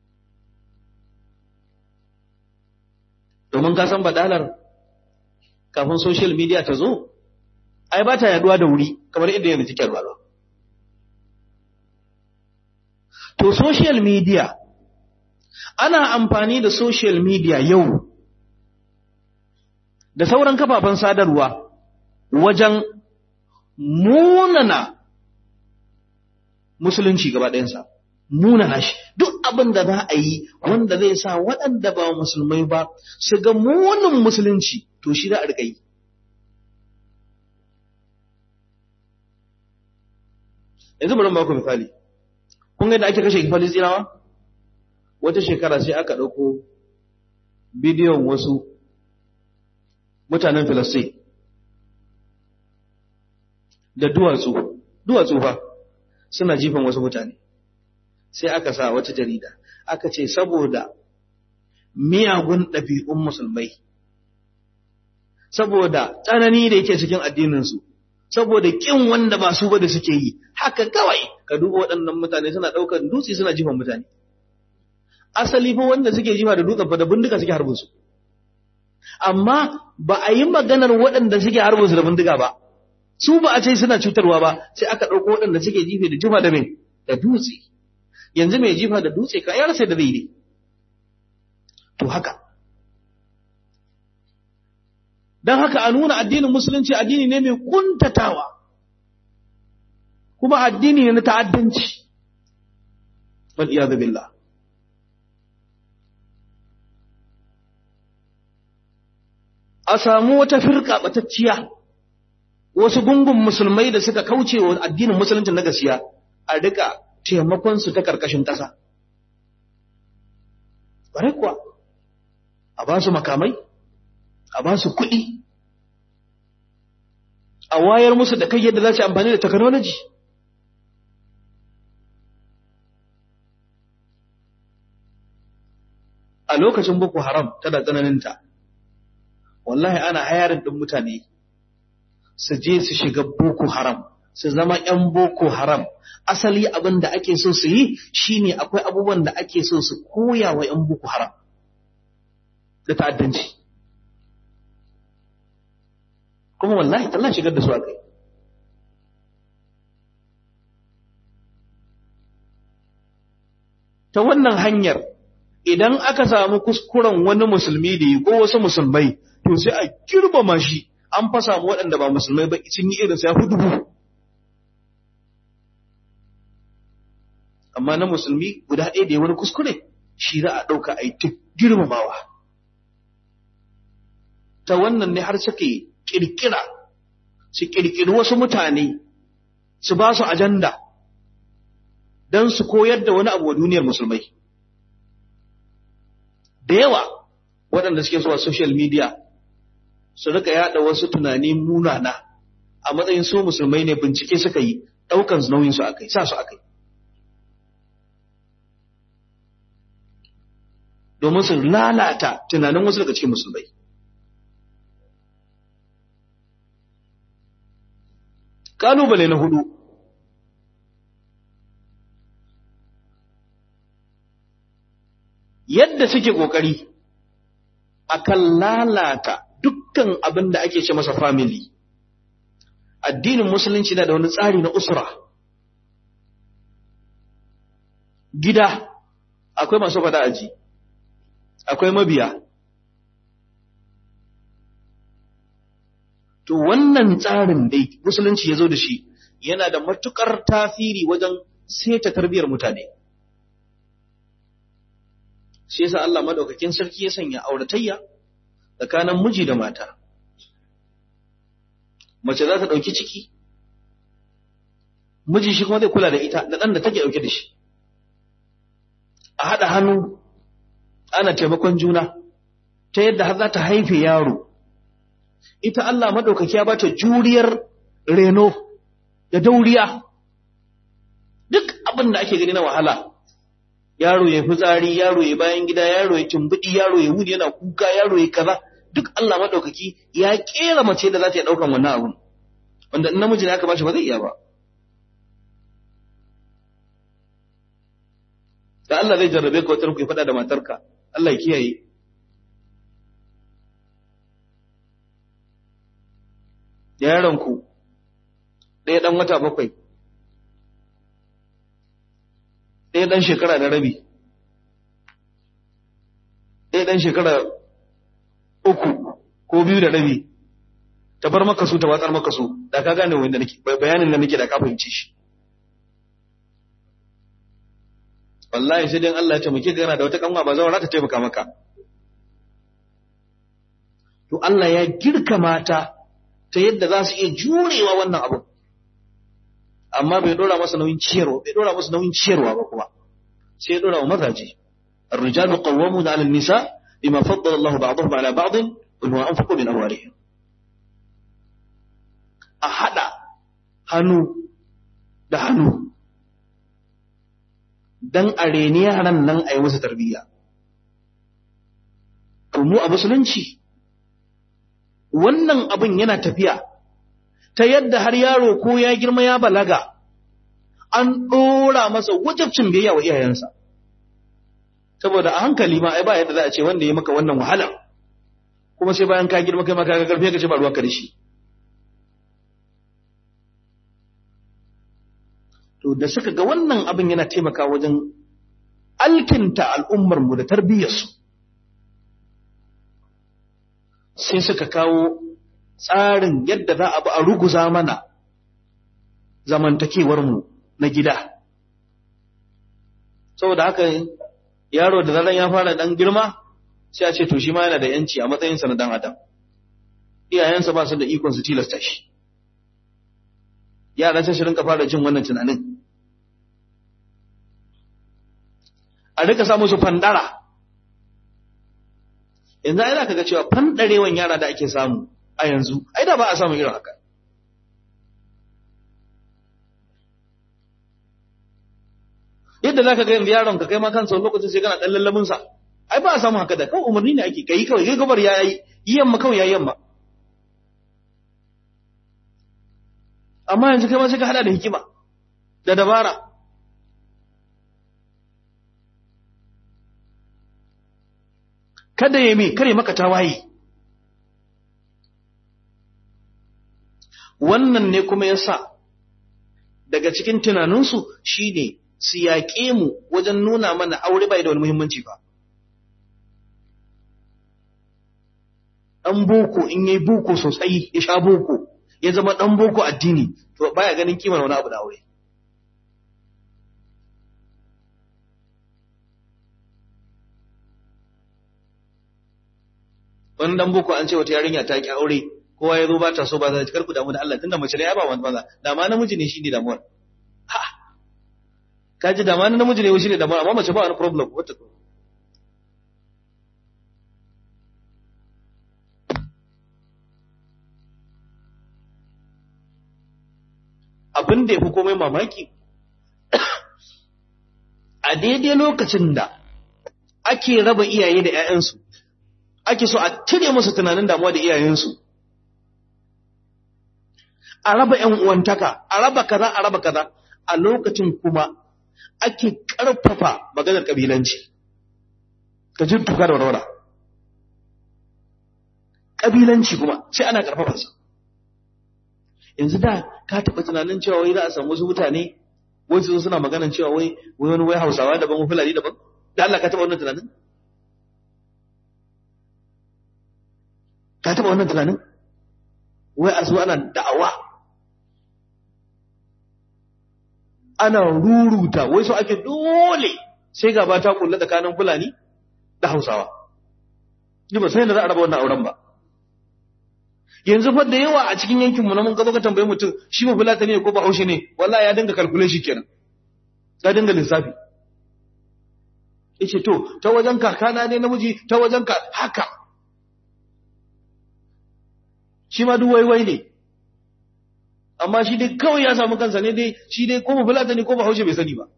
domin ka san baɗalar kafin social media ta zo ai ba ta yaduwa da wuri kamar inda yanzu take yaduwa to social media ana amfani da social media yau da sauran kafafen sadarwa wajen munana musulunci gaba ɗayansa munana shi duk abin da za a yi wanda zai sa waɗanda ba musulmai ba su ga munin musulunci to shi za a riƙa yi yanzu bari ba ku misali kun ga da ake kashe falistinawa wata shekara sai aka ɗauko bidiyon wasu mutanen filistin da duwatsu duwatsu fa suna jifan wasu mutane sai aka sa wata jarida aka ce saboda miyagun ɗabi'un musulmai saboda tsanani da yake cikin addininsu saboda ƙin wanda ba su ba da suke yi haka kawai ka duba waɗannan mutane suna ɗaukar dutse suna jifan mutane asali fa wanda suke jifa da dutsen fa da bindiga suke harbin su amma ba a yi maganar waɗanda suke harbin su da bindiga ba su ba a ce suna cutarwa ba sai aka ɗauko waɗanda suke jife da jifa da mai da dutse yanzu mai jifa da dutse ka ya rasa da zai to haka don haka a nuna addinin musulunci addini ne mai kuntatawa kuma addini ne na ta'addanci wal iyadu billah a samu wata firka batacciya wasu gungun musulmai da suka kauce wa addinin musulunci na gaskiya a rika taimakon su ta karkashin ƙasa bare kuwa a ba su makamai a ba su kuɗi a wayar musu da kai yadda za su amfani da technology a lokacin boko haram tana tsananinta wallahi ana hayarin ɗin mutane su je su shiga boko haram su zama ‘yan boko haram asali abin da ake so su yi shine akwai abubuwan da ake so su koya wa ‘yan boko haram da ta'addanci kuma wallahi tallan shigar da su aka yi ta wannan hanyar idan aka samu kuskuren wani musulmi da yi ko wasu musulmai to sai a girmama shi an fa samu waɗanda ba musulmai ba sun yi irin sai hudu amma na musulmi guda ɗaya da ya wani kuskure shi za a ɗauka a yi ta girmamawa ta wannan ne har suke ƙirƙira su ƙirƙiri wasu mutane su ba su ajanda don su koyar da wani abu wa duniyar musulmai da yawa waɗanda suke zuwa social media su rika yada wasu tunani munana a matsayin su musulmai ne bincike suka yi ɗaukan nauyin su akai sa su akai domin su lalata tunanin wasu daga cikin musulmai kalubale na hudu yadda suke kokari akan lalata dukkan abin da ake ce masa family addinin musulunci na da wani tsari na usra gida akwai masu fada aji akwai mabiya to wannan tsarin dai musulunci ya zo da shi yana da matukar tasiri wajen seta tarbiyar mutane shi yasa Allah madaukakin sarki ya sanya auratayya tsakanin miji da mata mace za ta ɗauki ciki miji shi kuma zai kula da ita da ɗan da take ɗauke da shi a haɗa hannu ana taimakon juna ta yadda har za ta haife yaro ita Allah maɗaukaki ya bata juriyar reno da dauriya duk abin da ake gani na wahala yaro ya fitsari yaro ya bayan gida yaro ya tumbuɗi yaro ya wuni yana kuka yaro ya kaza duk Allah maɗaukaki ya ƙera mace da za ta iya ɗaukan wannan abun wanda in namiji ne aka bashi ba zai iya ba da Allah zai jarrabe ka wata ku faɗa da matarka Allah ya kiyaye yaronku ɗaya ɗan wata bakwai ɗaya ɗan shekara da rabi ɗaya ɗan shekara uku ko biyu da rabi ta bar maka su ta watsar maka su da ka gane wanda nake bayanin da nake da ka fahimci shi wallahi sai dai Allah ya taimake ka yana da wata kanwa ba zawara ta taimaka maka to Allah ya girka mata ta yadda za su iya jurewa wannan abu amma bai dora masa nauyin ciyarwa bai dora masa nauyin ciyarwa ba kuma sai ya dora wa mazaje الرجال قوامون على النساء بما فضل الله بعضهم على بعض وبما أنفقوا من أموالهم أحد hannu da hannu don a reni yaran nan a yi musu tarbiyya to mu a musulunci wannan abin yana tafiya ta yadda har yaro ko ya girma ya balaga an ɗora masa wajabcin biyayya wa iyayensa saboda a hankali ma ai ba yadda za a ce wanda ya maka wannan wahala kuma sai bayan ka girma kai ma ka ga karfi ka ce ba ruwan ka da shi to da suka ga wannan abin yana taimaka wajen alkinta al'ummar mu da tarbiyyarsu sai suka kawo tsarin yadda za a bi a ruguza mana zamantakewar mu na gida saboda haka yaro da zaran ya fara dan girma sai a ce to shi ma yana da yanci a matsayinsa na dan adam iyayensa ba su da ikon su tilasta shi yaran sai su rinka fara jin wannan tunanin a rika samu su fandara yanzu ai zaka ga cewa fandarewan yara da ake samu a yanzu ai da ba a samu irin haka yadda zaka ga yanzu yaron ka kai ma kansa lokacin sai kana dan lallamin sa ai ba a samu haka da kawai umarni ne ake kai kawai kai gabar ya yi yamma kawai ya yamma amma yanzu kai ma sai ka hada da hikima da dabara kada ya mi kare maka tawaye wannan ne kuma yasa daga cikin tunaninsu shine su yaƙe mu wajen nuna mana aure bai da wani muhimmanci ba ɗan boko in yi boko sosai ya sha boko ya zama ɗan boko addini to baya ganin kimar wani abu da aure wani ɗan boko an ce wata yarinya ta ki aure kowa ya zo ba ta so ba za ta karku damu da Allah tunda mace ne ya ba wani maza da ma namiji ne shi ne damuwar ha kaji da ma namiji ne shi ne damuwar amma mace ba wani problem wata abin da ya fi komai mamaki a daidai lokacin da ake raba iyaye da ‘ya'yansu ake so a cire musu tunanin damuwa da iyayensu a raba ‘yan uwantaka a raba kaza a raba kaza a lokacin kuma ake ƙarfafa maganar ƙabilanci ka jin tuka da warwara ƙabilanci kuma sai ana ƙarfafarsa yanzu da ka taɓa tunanin cewa wai za a samu wasu mutane wai su suna maganan cewa wai wai wani wai hausawa daban wani fulani daban da Allah ka taɓa wannan tunanin ka taɓa wannan tunanin wai a zo ana da'awa ana ruruta wai so ake dole sai gaba ta kulla tsakanin fulani da hausawa ni ba sai da za a raba wannan auren ba yanzu fa da yawa a cikin yankin mu na mun gazo ka tambaye mutum shi ba fulata ne ko ba haushe ne wallahi ya dinga calculation kenan ya dinga lissafi yace to ta wajen kakana ne namiji ta wajen ka haka shi ma duk waiwai ne amma shi dai kawai ya samu kansa ne dai shi dai ko ba fulata ne ko ba haushe bai sani ba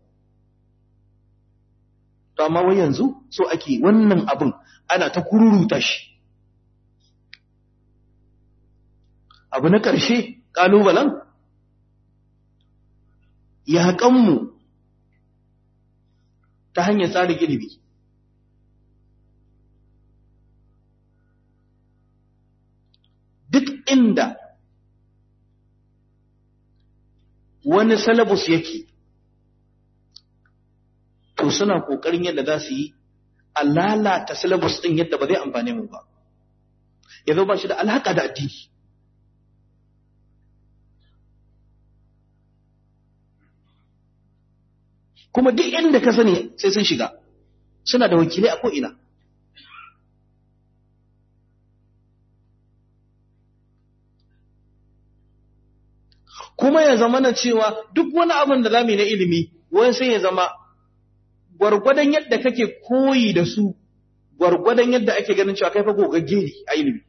to amma wai yanzu so ake wannan abin ana ta kururuta shi abu na ƙarshe ƙalubalen yaƙanmu ta hanyar tsarin ilimi duk inda wani salabus yake to suna ƙoƙarin yadda za su yi a lalata salabus ɗin yadda ba zai amfane mu ba ya zo ba shi da alaƙa da addini kuma duk inda ka sani sai sun shiga suna da wakilai a ko'ina kuma ya zama na cewa duk wani abin da zamu na ilimi wani sai ya zama gwargwadon yadda kake koyi da su gwargwadon yadda ake ganin cewa kai fa gogagge ne a ilimi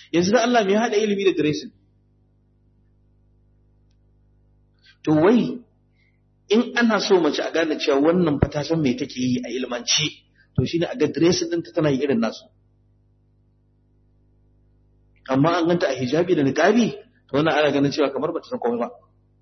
yanzu da Allah mai haɗa ilimi da dressing to wai in ana so mace a gane cewa wannan fa ta san me take yi a ilmance to shine a ga dressing ɗinta tana yi irin nasu amma an ganta a hijabi da niqabi to wannan ana ganin cewa kamar bata san komai ba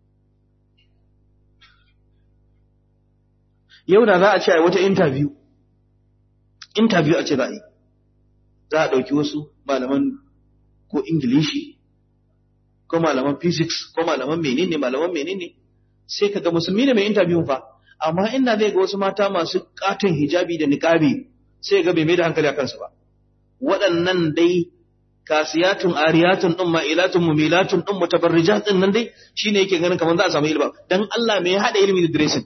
yau da za a ce a wata interview interview a ce za a yi za a ɗauki wasu malaman ko ingilishi ko malaman physics ko malaman menene malaman menene sai ka ga musulmi ne mai interview fa amma inda zai ga wasu mata masu katon hijabi da niqabi sai ga bai mai da hankali a kansu ba waɗannan dai kasiyatun ariyatun din ma'ilatun mumilatun din mutabarrijatun nan dai shine yake ganin kamar za a samu ilimi dan Allah me ya hada ilimi da dressing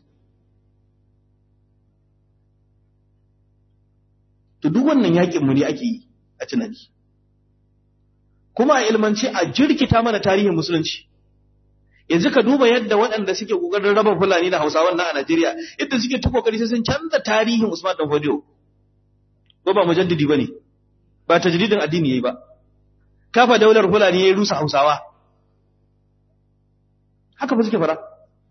to duk wannan yakin mu ne ake yi a tunani kuma a ilmance a jirkita mana tarihin musulunci yanzu ka duba yadda waɗanda suke kokarin raba fulani da hausawan nan a Najeriya yadda suke ta kokari sai sun canza tarihin Usman dan Fodio ko ba mujaddidi bane ba tajdidin addini yayi ba kafa daular fulani yayi rusa hausawa haka ba suke fara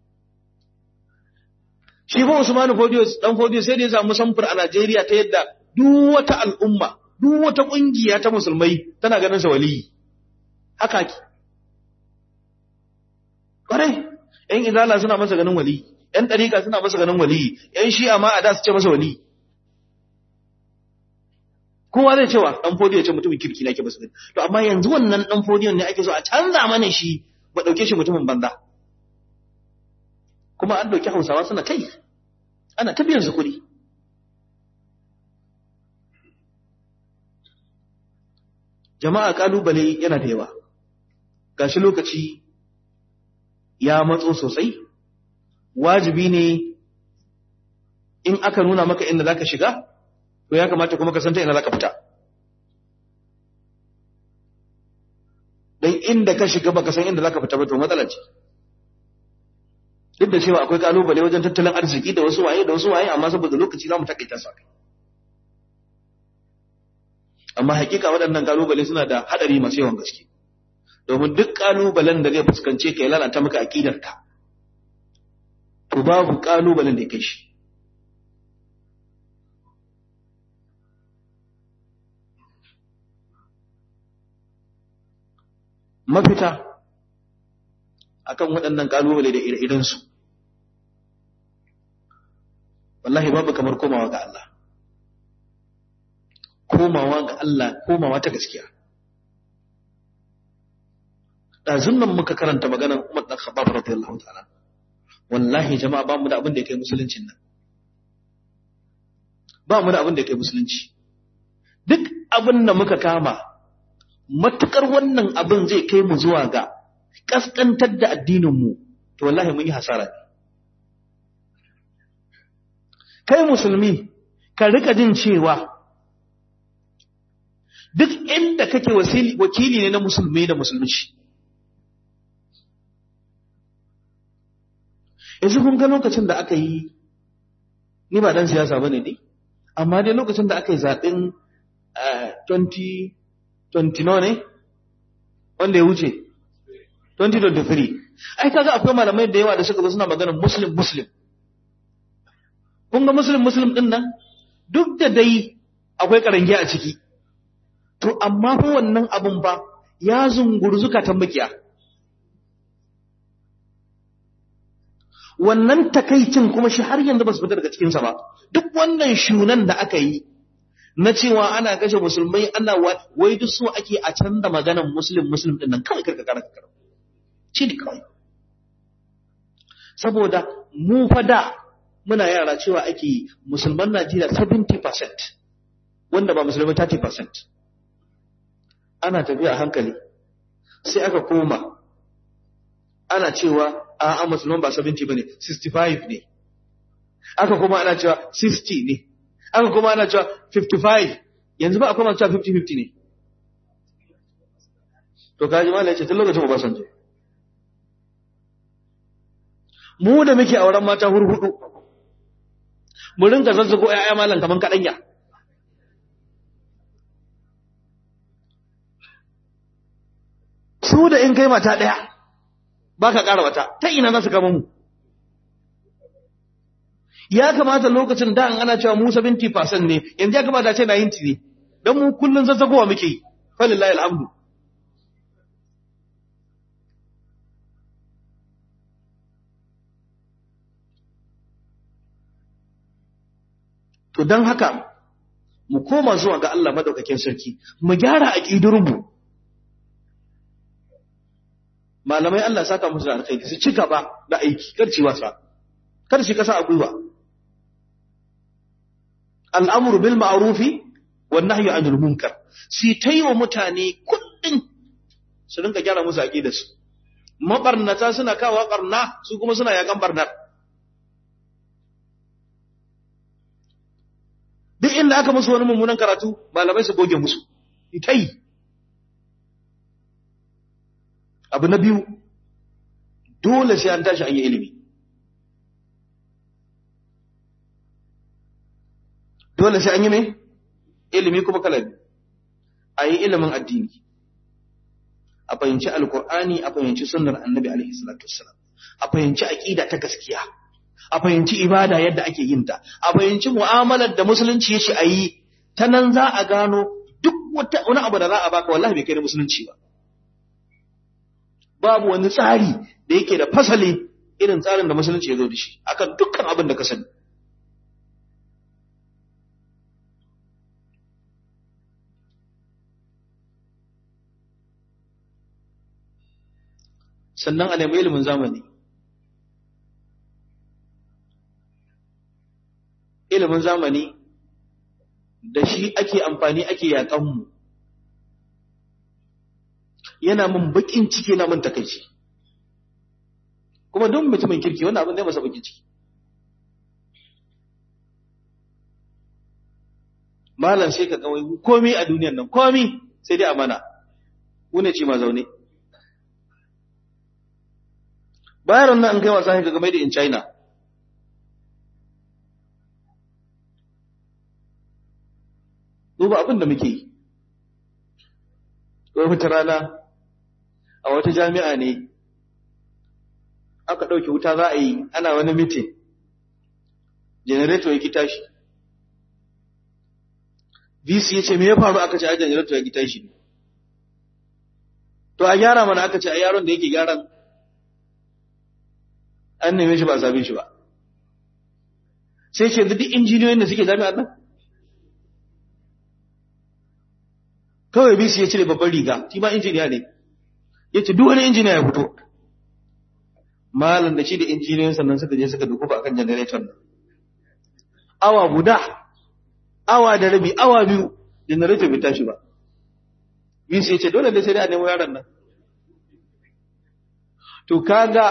shi ba Usman Fodio dan Fodio sai da ya samu samfur a Najeriya ta yadda duk wata al'umma duk wata kungiya ta musulmai tana ganin sa waliyi haka ki kwarai yan izala suna masa ganin waliyi yan dariƙa suna masa ganin waliyi yan shi'a ma a da su ce masa waliyi kowa zai cewa dan fodiyo ce mutumin kirki nake masa gani to amma yanzu wannan dan fodiyon ne ake so a canza mana shi ba dauke shi mutumin banza kuma an dauki Hausawa suna kai ana ta biyan su kuɗi jama'a kalubale yana da yawa gashi lokaci ya matso sosai wajibi ne in aka nuna maka inda zaka shiga to ya kamata kuma ka san ta ina zaka fita dan inda ka shiga baka san inda zaka fita ba to matsala ce duk da cewa akwai kalubale wajen tattalin arziki da wasu waye da wasu waye amma saboda lokaci zamu takaita su akai amma hakika waɗannan kalubale suna da hadari masu yawan gaske domin duk kalubalen da zai fuskance ka ya lalata maka aqidarka to babu kalubalen da ya kai shi mafita akan waɗannan kalubale da ire-irensu wallahi babu kamar komawa ga Allah komawa ga Allah komawa ta gaskiya ɗazun nan muka karanta maganar Umar ɗan Khattab radiyallahu ta'ala wallahi jama'a ba mu da abin da ya kai musuluncin nan ba mu da abin da ya kai musulunci duk abin da muka kama matukar wannan abin zai kai mu zuwa ga kaskantar da addinin mu to wallahi mun yi hasara ne kai musulmi ka rika jin cewa duk inda kake wakili ne na musulmi da musulunci yanzu kun ga lokacin da aka yi ni ba dan siyasa bane dai amma dai lokacin da aka yi zaɓen 2020 ne wanda ya wuce 2023 ai kaga akwai malamai da yawa da suka zo suna magana muslim muslim kun ga muslim muslim din nan duk da dai akwai karangi a ciki to amma fa wannan abun ba ya zunguru zukatan makiya wannan takaicin kuma shi har yanzu ba su fita daga cikinsa ba duk wannan shunan da aka yi na cewa ana kashe musulmai ana wai duk so ake a canza maganan muslim muslim din nan kawai karka kara kara shi ne kawai saboda mu fa da muna yara cewa ake musulman Najeriya 70% wanda ba musulmai 30% ana tafiya a hankali sai aka koma ana cewa a a musulman ba 70 bane 65 ne aka kuma ana cewa 60 ne aka kuma ana cewa 55 yanzu ba a kuma cewa 50-50 ne to kaji ma ce tun lokacin ba san je mu da muke auren mata hurhudu mu rinka zazzago ƴaƴa malam kaman kaɗanya su da in kai mata ɗaya ba ka ƙara wata ta ina za su kama mu ya kamata lokacin da an ana cewa mu 70% ne yanzu ya kamata ce 90 ne don mu kullum zazzagowa muke yi falillahi alhamdu to don haka mu koma zuwa ga Allah madaukakin sarki mu gyara aƙidurmu malamai Allah saka musu da alkhairi su ci gaba da aiki kar ci wasa kar shi kasa a gwiwa al'amru bil ma'rufi wan nahyu anil munkar si wa mutane kullun su rinka gyara musu aqidarsu mabarnata suna kawo barna su kuma suna yakan barnar duk inda aka musu wani mummunan karatu malamai su goge musu itai abu na biyu dole sai an tashi an yi ilimi dole sai an yi mai ilimi kuma kala biyu a yi ilimin addini a fahimci alkur'ani a fahimci sunnar annabi alaihi salatu wassalam a fahimci aqida ta gaskiya a fahimci ibada yadda ake yin ta a fahimci mu'amalar da musulunci yace a yi ta nan za a gano duk wata wani abu da za a baka wallahi bai kai da musulunci ba babu wani tsari da yake da fasali irin tsarin da musulunci ya zo da shi akan dukkan abin da ka sani sannan a nemi ilimin zamani ilimin zamani da shi ake amfani ake yaƙanmu yana min baƙin ciki na min takaici kuma don mutumin kirki wannan abin zai masa baƙin ciki malam sai ka kawai komi a duniyan nan komi sai dai amana wune ce ma zaune bayan nan an kai wasa ga game da in china duba abin da muke yi wata rana a wata jami'a ne aka ɗauki wuta za a yi ana wani mitin generator ya ki tashi vc ya ce me ya faru aka ce a generator ya ki tashi to a gyara mana aka ce a yaron da yake gyaran an neme shi ba a same shi ba sai ce duk injiniyoyin da suke jami'ar nan kawai bisi ya cire babban riga shi ma injiniya ne ya ce duk wani injiniya ya fito malam da shi da injiniyoyin sannan suka je suka dukuba akan generator nan awa guda awa da rabi awa biyu generator bai tashi ba bisi ya ce dole da sai dai a nemo yaron nan to kaga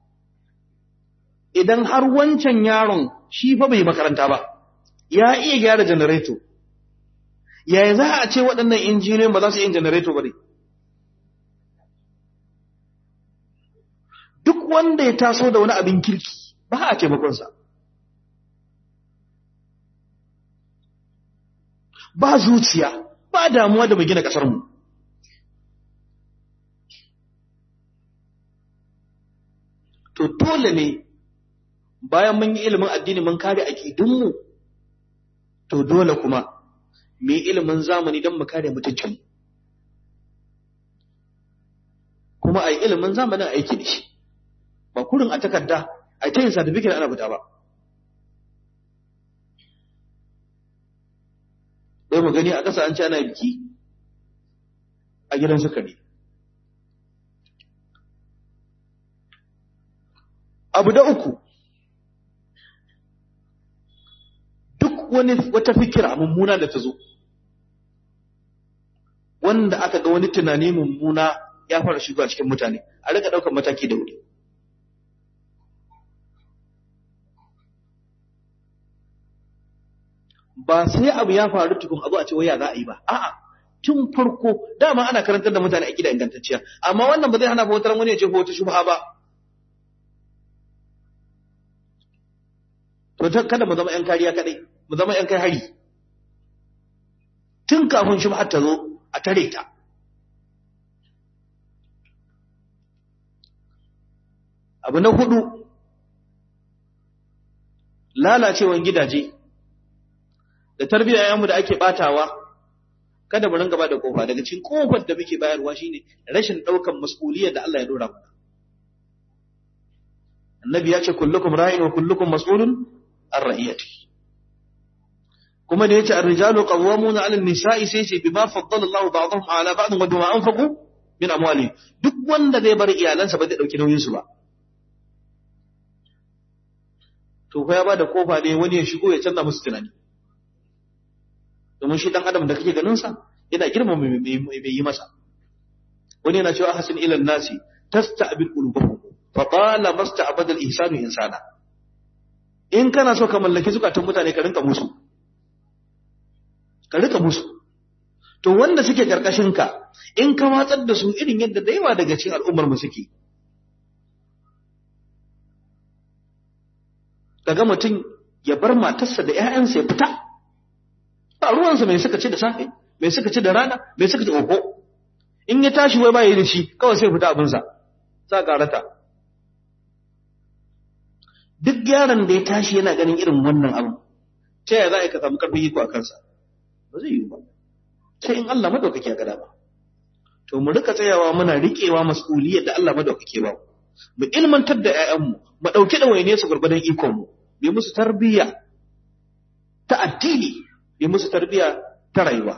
idan har wancan yaron shi fa bai makaranta ba ya iya gyara janareto yaya za a ce waɗannan injiniyoyin ba za su yi janareto ba ne duk wanda ya taso da wani abin kirki ba a taimakonsa ba zuciya ba damuwa da mu gina ƙasarmu to dole ne bayan mun yi ilimin addini mun kare aƙidunmu to dole kuma mu yi ilimin zamani don mu kare mutuncin kuma a yi ilimin zamanin aiki da shi ba kurin a takarda a ta yin satifikin ana fita ba bai mu gani a ƙasa an ci ana biki a gidan sukari abu da uku duk wani wata fikira mummuna da ta zo wanda aka ga wani tunani mummuna ya fara shigo a cikin mutane a rika ɗaukar mataki da wuri ba sai abu ya faru tukun abu a ce waya za a yi ba a'a tun farko dama ana karantar da mutane a gida ingantacciya amma wannan ba zai hana wata wani ya ce wata shubha ba to kada mu zama yan kariya kadai mu zama yan kai hari tun kafin shubha ta zo a tare ta abu na hudu lalacewan gidaje da tarbiyyar yayanmu da ake batawa kada mu ringa ba da kofa daga cikin kofar da muke bayarwa shine rashin daukan mas'uliyar da Allah ya dora mana annabi ya ce kullukum ra'in wa kullukum mas'ulun an ra'iyati kuma da yace ar-rijalu qawwamuna 'ala an-nisa'i sai ce bima faddala Allah ba'dahum 'ala ba'd wa bima anfaqu min amwali duk wanda zai bar iyalansa ba zai dauki nauyin su ba to fa ya bada kofa ne wani ya shigo ya canza musu tunani domin shi dan adam da kake ganin sa yana girmama mai yi masa wani yana cewa hasan ila nasi tasta'bil qulubuhum fa qala masta'bada al-ihsanu insana in kana so ka mallaki zukatan mutane ka rinka musu ka rinka musu to wanda suke karkashin ka in ka watsar da su irin yadda da yawa daga cikin al'ummar mu suke kaga mutum ya bar matarsa da ƴaƴansa ya fita ba ruwansa mai suka ci da safe mai suka ci da rana mai suka ci oho in ya tashi wai ba yi da shi kawai sai fita abinsa sa karata duk yaron da ya tashi yana ganin irin wannan abu ta yaya za a yi ka samu karfin iko a kansa ba zai yi ba sai in Allah madaukake ya gada ba to mu rika tsayawa muna riƙewa mas'uliyar da Allah madaukake ba mu ilmantar da ƴaƴanmu mu ɗauki da waine su gurbadan ikon mu bi musu tarbiyya ta addini bi musu tarbiyya ta rayuwa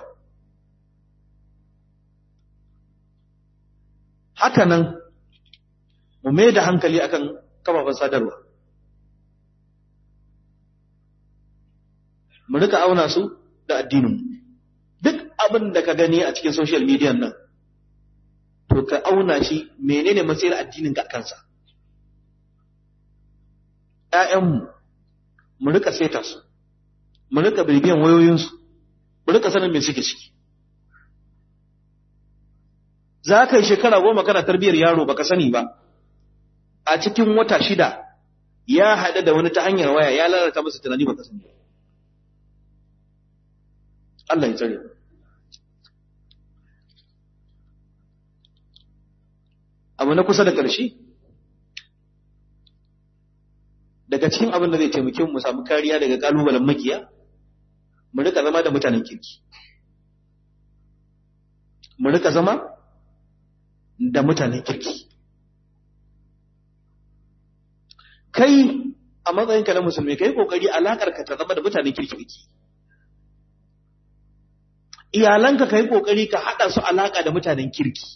haka nan mu mai da hankali akan kafafen sadarwa mu rika auna su da addinin duk abin da ka gani a cikin social media nan to ka auna shi menene matsayin addinin ka kansa ƴaƴanmu mu rika saita su mu rika bibiyan wayoyinsu mu rika sanin me suke ciki za ka yi shekara goma kana tarbiyyar yaro baka sani ba a cikin wata shida ya haɗu da wani ta hanyar waya ya lalata masa tunani baka sani ba Allah ya tsare abu na kusa da ƙarshe daga cikin abin da zai taimake mu samu kariya daga ƙalubalen makiya mu rika zama da mutanen kirki mu rika zama da mutanen kirki kai a matsayinka na musulmi kai kokari alakar ka ta zama da mutanen kirki kake iyalanka kai kokari ka hada su alaka da mutanen kirki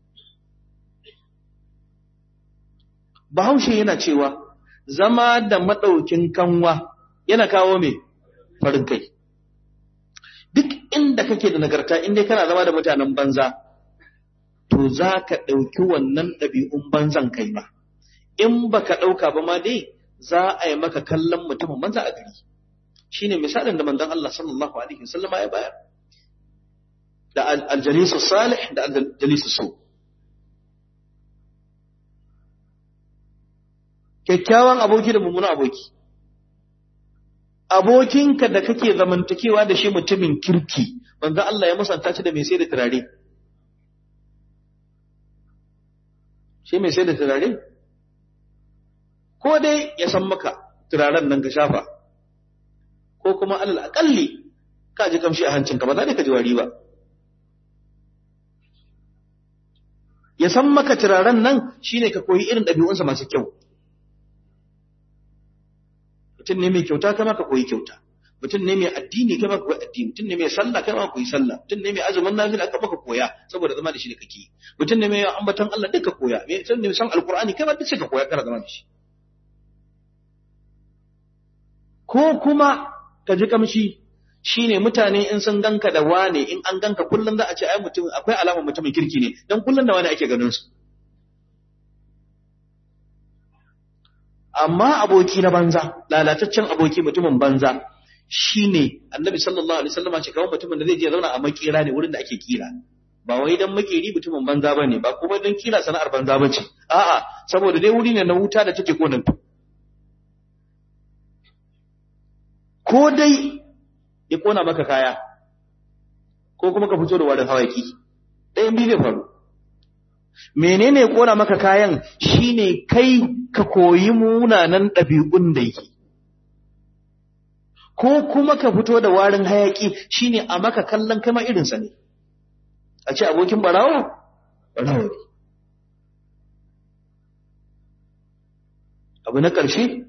Bahaushe yana cewa zama da madaukin kanwa yana kawo me farin kai duk inda kake da nagarta inda kana zama da mutanen banza to za ka ɗauki wannan ɗabi'un banzan kai ma in ba ka ɗauka ba ma dai za a yi maka kallon mutumin banza a gari shi ne misalin da manzon Allah sallallahu alaihi wasallama ya bayar da aljalisu salih da aljalisu so kyakkyawan aboki da mummunan aboki abokinka da kake zamantakewa da shi mutumin kirki manzon Allah ya musanta shi da mai sai da turare shi mai sai da turare ko dai ya san maka turaren nan ka shafa ko kuma alal akalli ka ji kamshi a hancinka ba za ka ji wari ba ya san maka turaren nan shine ka koyi irin ɗabi'unsa masu kyau mutum ne mai kyauta kama ka koyi kyauta mutum ne mai addini kama ka koyi addini mutum ne mai sallah kama ka koyi sallah mutum ne mai azumin nafila kama ka koya saboda zama da shi da kake mutum ne mai ambaton Allah duka koya mai mutum ne san alqur'ani kama duk ka koya kana zama da shi ko kuma ka ji kamshi shine mutane in sun ganka da wane in an ganka kullum za a ce ai mutum akwai alamar mutumin kirki ne dan kullum da wane ake ganin su amma aboki na banza lalataccen aboki mutumin banza shine annabi sallallahu alaihi wasallam ce kawai mutumin da zai je zauna a makera ne wurin da ake kira ba wai dan makeri mutumin banza bane ba kuma dan kira sana'ar banza bace a'a saboda dai wuri ne na wuta da take konan ko dai ya kona maka kaya ko kuma ka fito da warin hawaki ɗayan biyu zai faru menene ya kona maka kayan shine kai ka koyi munanan ɗabi'un da yake ko kuma ka fito da warin hayaki shine a maka kallon kama irinsa ne a ce abokin barawo barawo ne abu na ƙarshe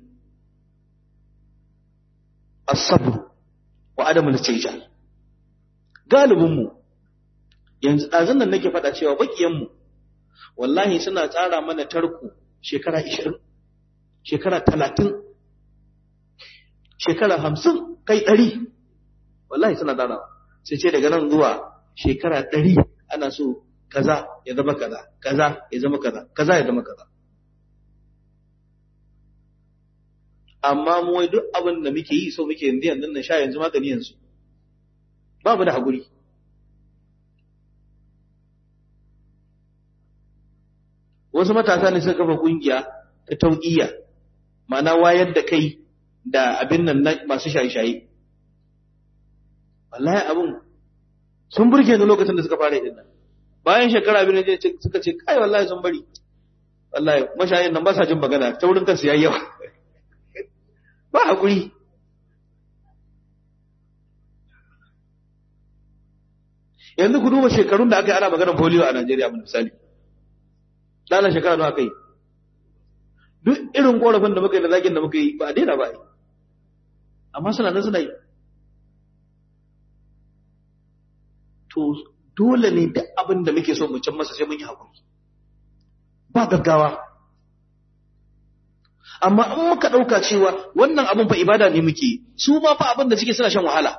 asabru wa adamul tijal galibinmu yanzu ɗazun nan nake faɗa cewa bakiyanmu wallahi suna tsara mana tarko shekara 20 shekara 30 shekara 50 kai 100 wallahi suna tsara sai ce daga nan zuwa shekara 100 ana so kaza ya zama kaza kaza ya zama kaza kaza ya zama kaza amma mu wai duk abin da muke yi so muke yanzu yanzu na sha yanzu magani yanzu babu da haƙuri wasu matasa ne suka kafa kungiya ta tauƙiya ma'ana wayar da kai da abin nan na masu shaye-shaye wallahi abin sun burge ni lokacin da suka fara yi nan bayan shekara abin da suka ce kai wallahi sun bari wallahi mashayin nan ba sa jin magana ta wurin kansu yayi yawa ba haƙuri yanzu ku duba shekarun da aka yi ana maganar polio a Najeriya mun misali dala shekara nawa kai duk irin korafin da muka yi da zagin da muka yi ba a daina ba amma suna nan suna yi to dole ne duk abin da muke so mu can masa sai mun yi haƙuri ba gaggawa amma in muka ɗauka cewa wannan abin fa ibada ne muke su ma fa abin da suke suna shan wahala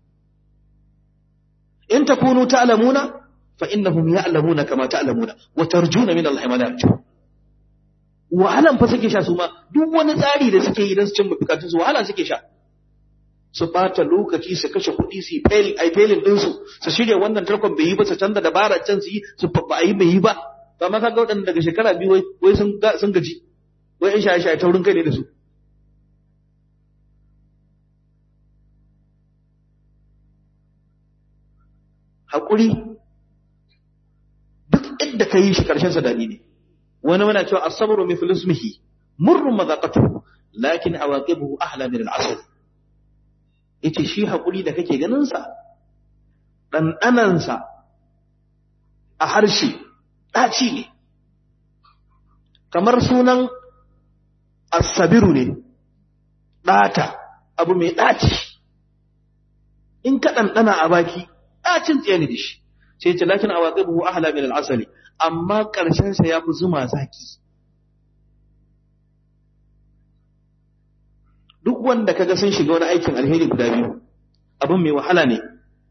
in takunu ta'lamuna fa innahum ya'lamuna kama ta'lamuna wa tarjuna min Allah ma la yarju wahalan fa suke sha su ma duk wani tsari da suke yi don su cin bukatun su wahala suke sha su bata lokaci su kashe kuɗi su yi failing ai failing din su su shirya wannan tarkon bai yi ba su canza dabara can su yi su ba yi bai yi ba amma kaga waɗanda daga shekara biyu wai wai sun sun gaji wai in shaye-shaye taurin kai ne da su haƙuri duk inda ka yi shi ƙarshen sa daɗi ne wani mana cewa asabru mithlu ismihi murrun mazaqatuhu lakin awaqibuhu ahla min al-asal yace shi haƙuri da kake ganin sa ɗanɗanan sa a harshe ɗaci ne kamar sunan asabiru ne ɗata abu mai ɗaci in ka ɗanɗana a baki ɗacin tsaye ne da shi sai ce lakin awaƙi buhu ahala min al'asali amma ƙarshensa ya fi zuma zaki duk wanda kaga sun shiga wani aikin alheri guda biyu abin mai wahala ne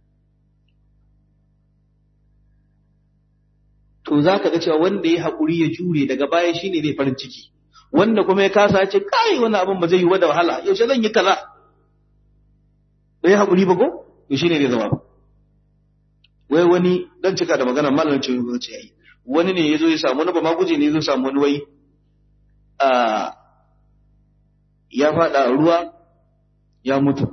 to za ka ga cewa wanda ya haƙuri ya jure daga baya shine zai farin ciki wanda kuma ya kasa ce kai wani abin ba zai yi wa da wahala yaushe zan yi kaza bai haƙuri ba ko to shine zai zama wai wani dan cika da magana malamin ce ba ce yayi wani ne yazo ya samu wani ba ma guje ne yazo samu wani wai a ya fada ruwa ya mutu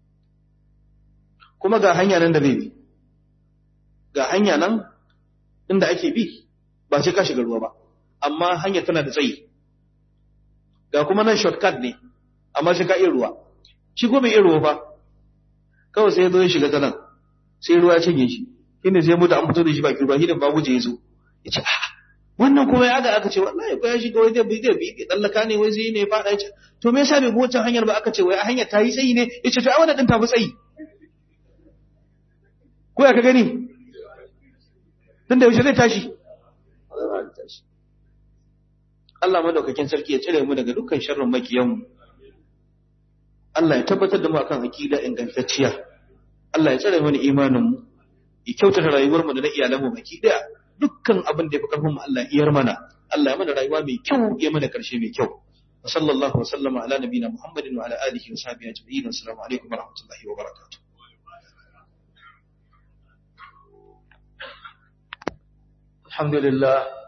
kuma ga hanya nan da zai bi ga hanya nan inda ake bi ba sai ka shiga ruwa ba amma hanya tana da tsayi ga kuma nan shortcut ne amma sai ka iya ruwa shi ko bai iya ruwa ba kawai sai ya zo ya shiga ta nan sai ruwa ya cinye shi shine sai mutu an fito da shi bakin ruwa shine babu je ya zo ya ce a wannan kuma ya ga aka ce wallahi ko ya shiga wai zai bi zai bi ya tsallaka ne wai zai ne fada ya ce to me yasa bai bi wancan hanyar ba aka ce wai a hanyar ta yi tsayi ne ya ce to ai wannan din ta fi tsayi ko ya ka gani tun da yaushe zai tashi Allah madaukakin sarki ya cire mu daga dukkan sharrin makiyanmu Allah ya tabbatar da mu akan aqida ingantacciya Allah ya tsare mana imanin mu ya kyautata rayuwar mu da na iyalan mu baki daya dukkan abin da ya fi karfin mu Allah iyar mana Allah ya mana rayuwa mai kyau ya mana karshe mai kyau wa sallallahu wa sallama ala nabiyina muhammadin wa ala alihi wa sahbihi ajma'in assalamu alaikum wa rahmatullahi wa barakatuh alhamdulillah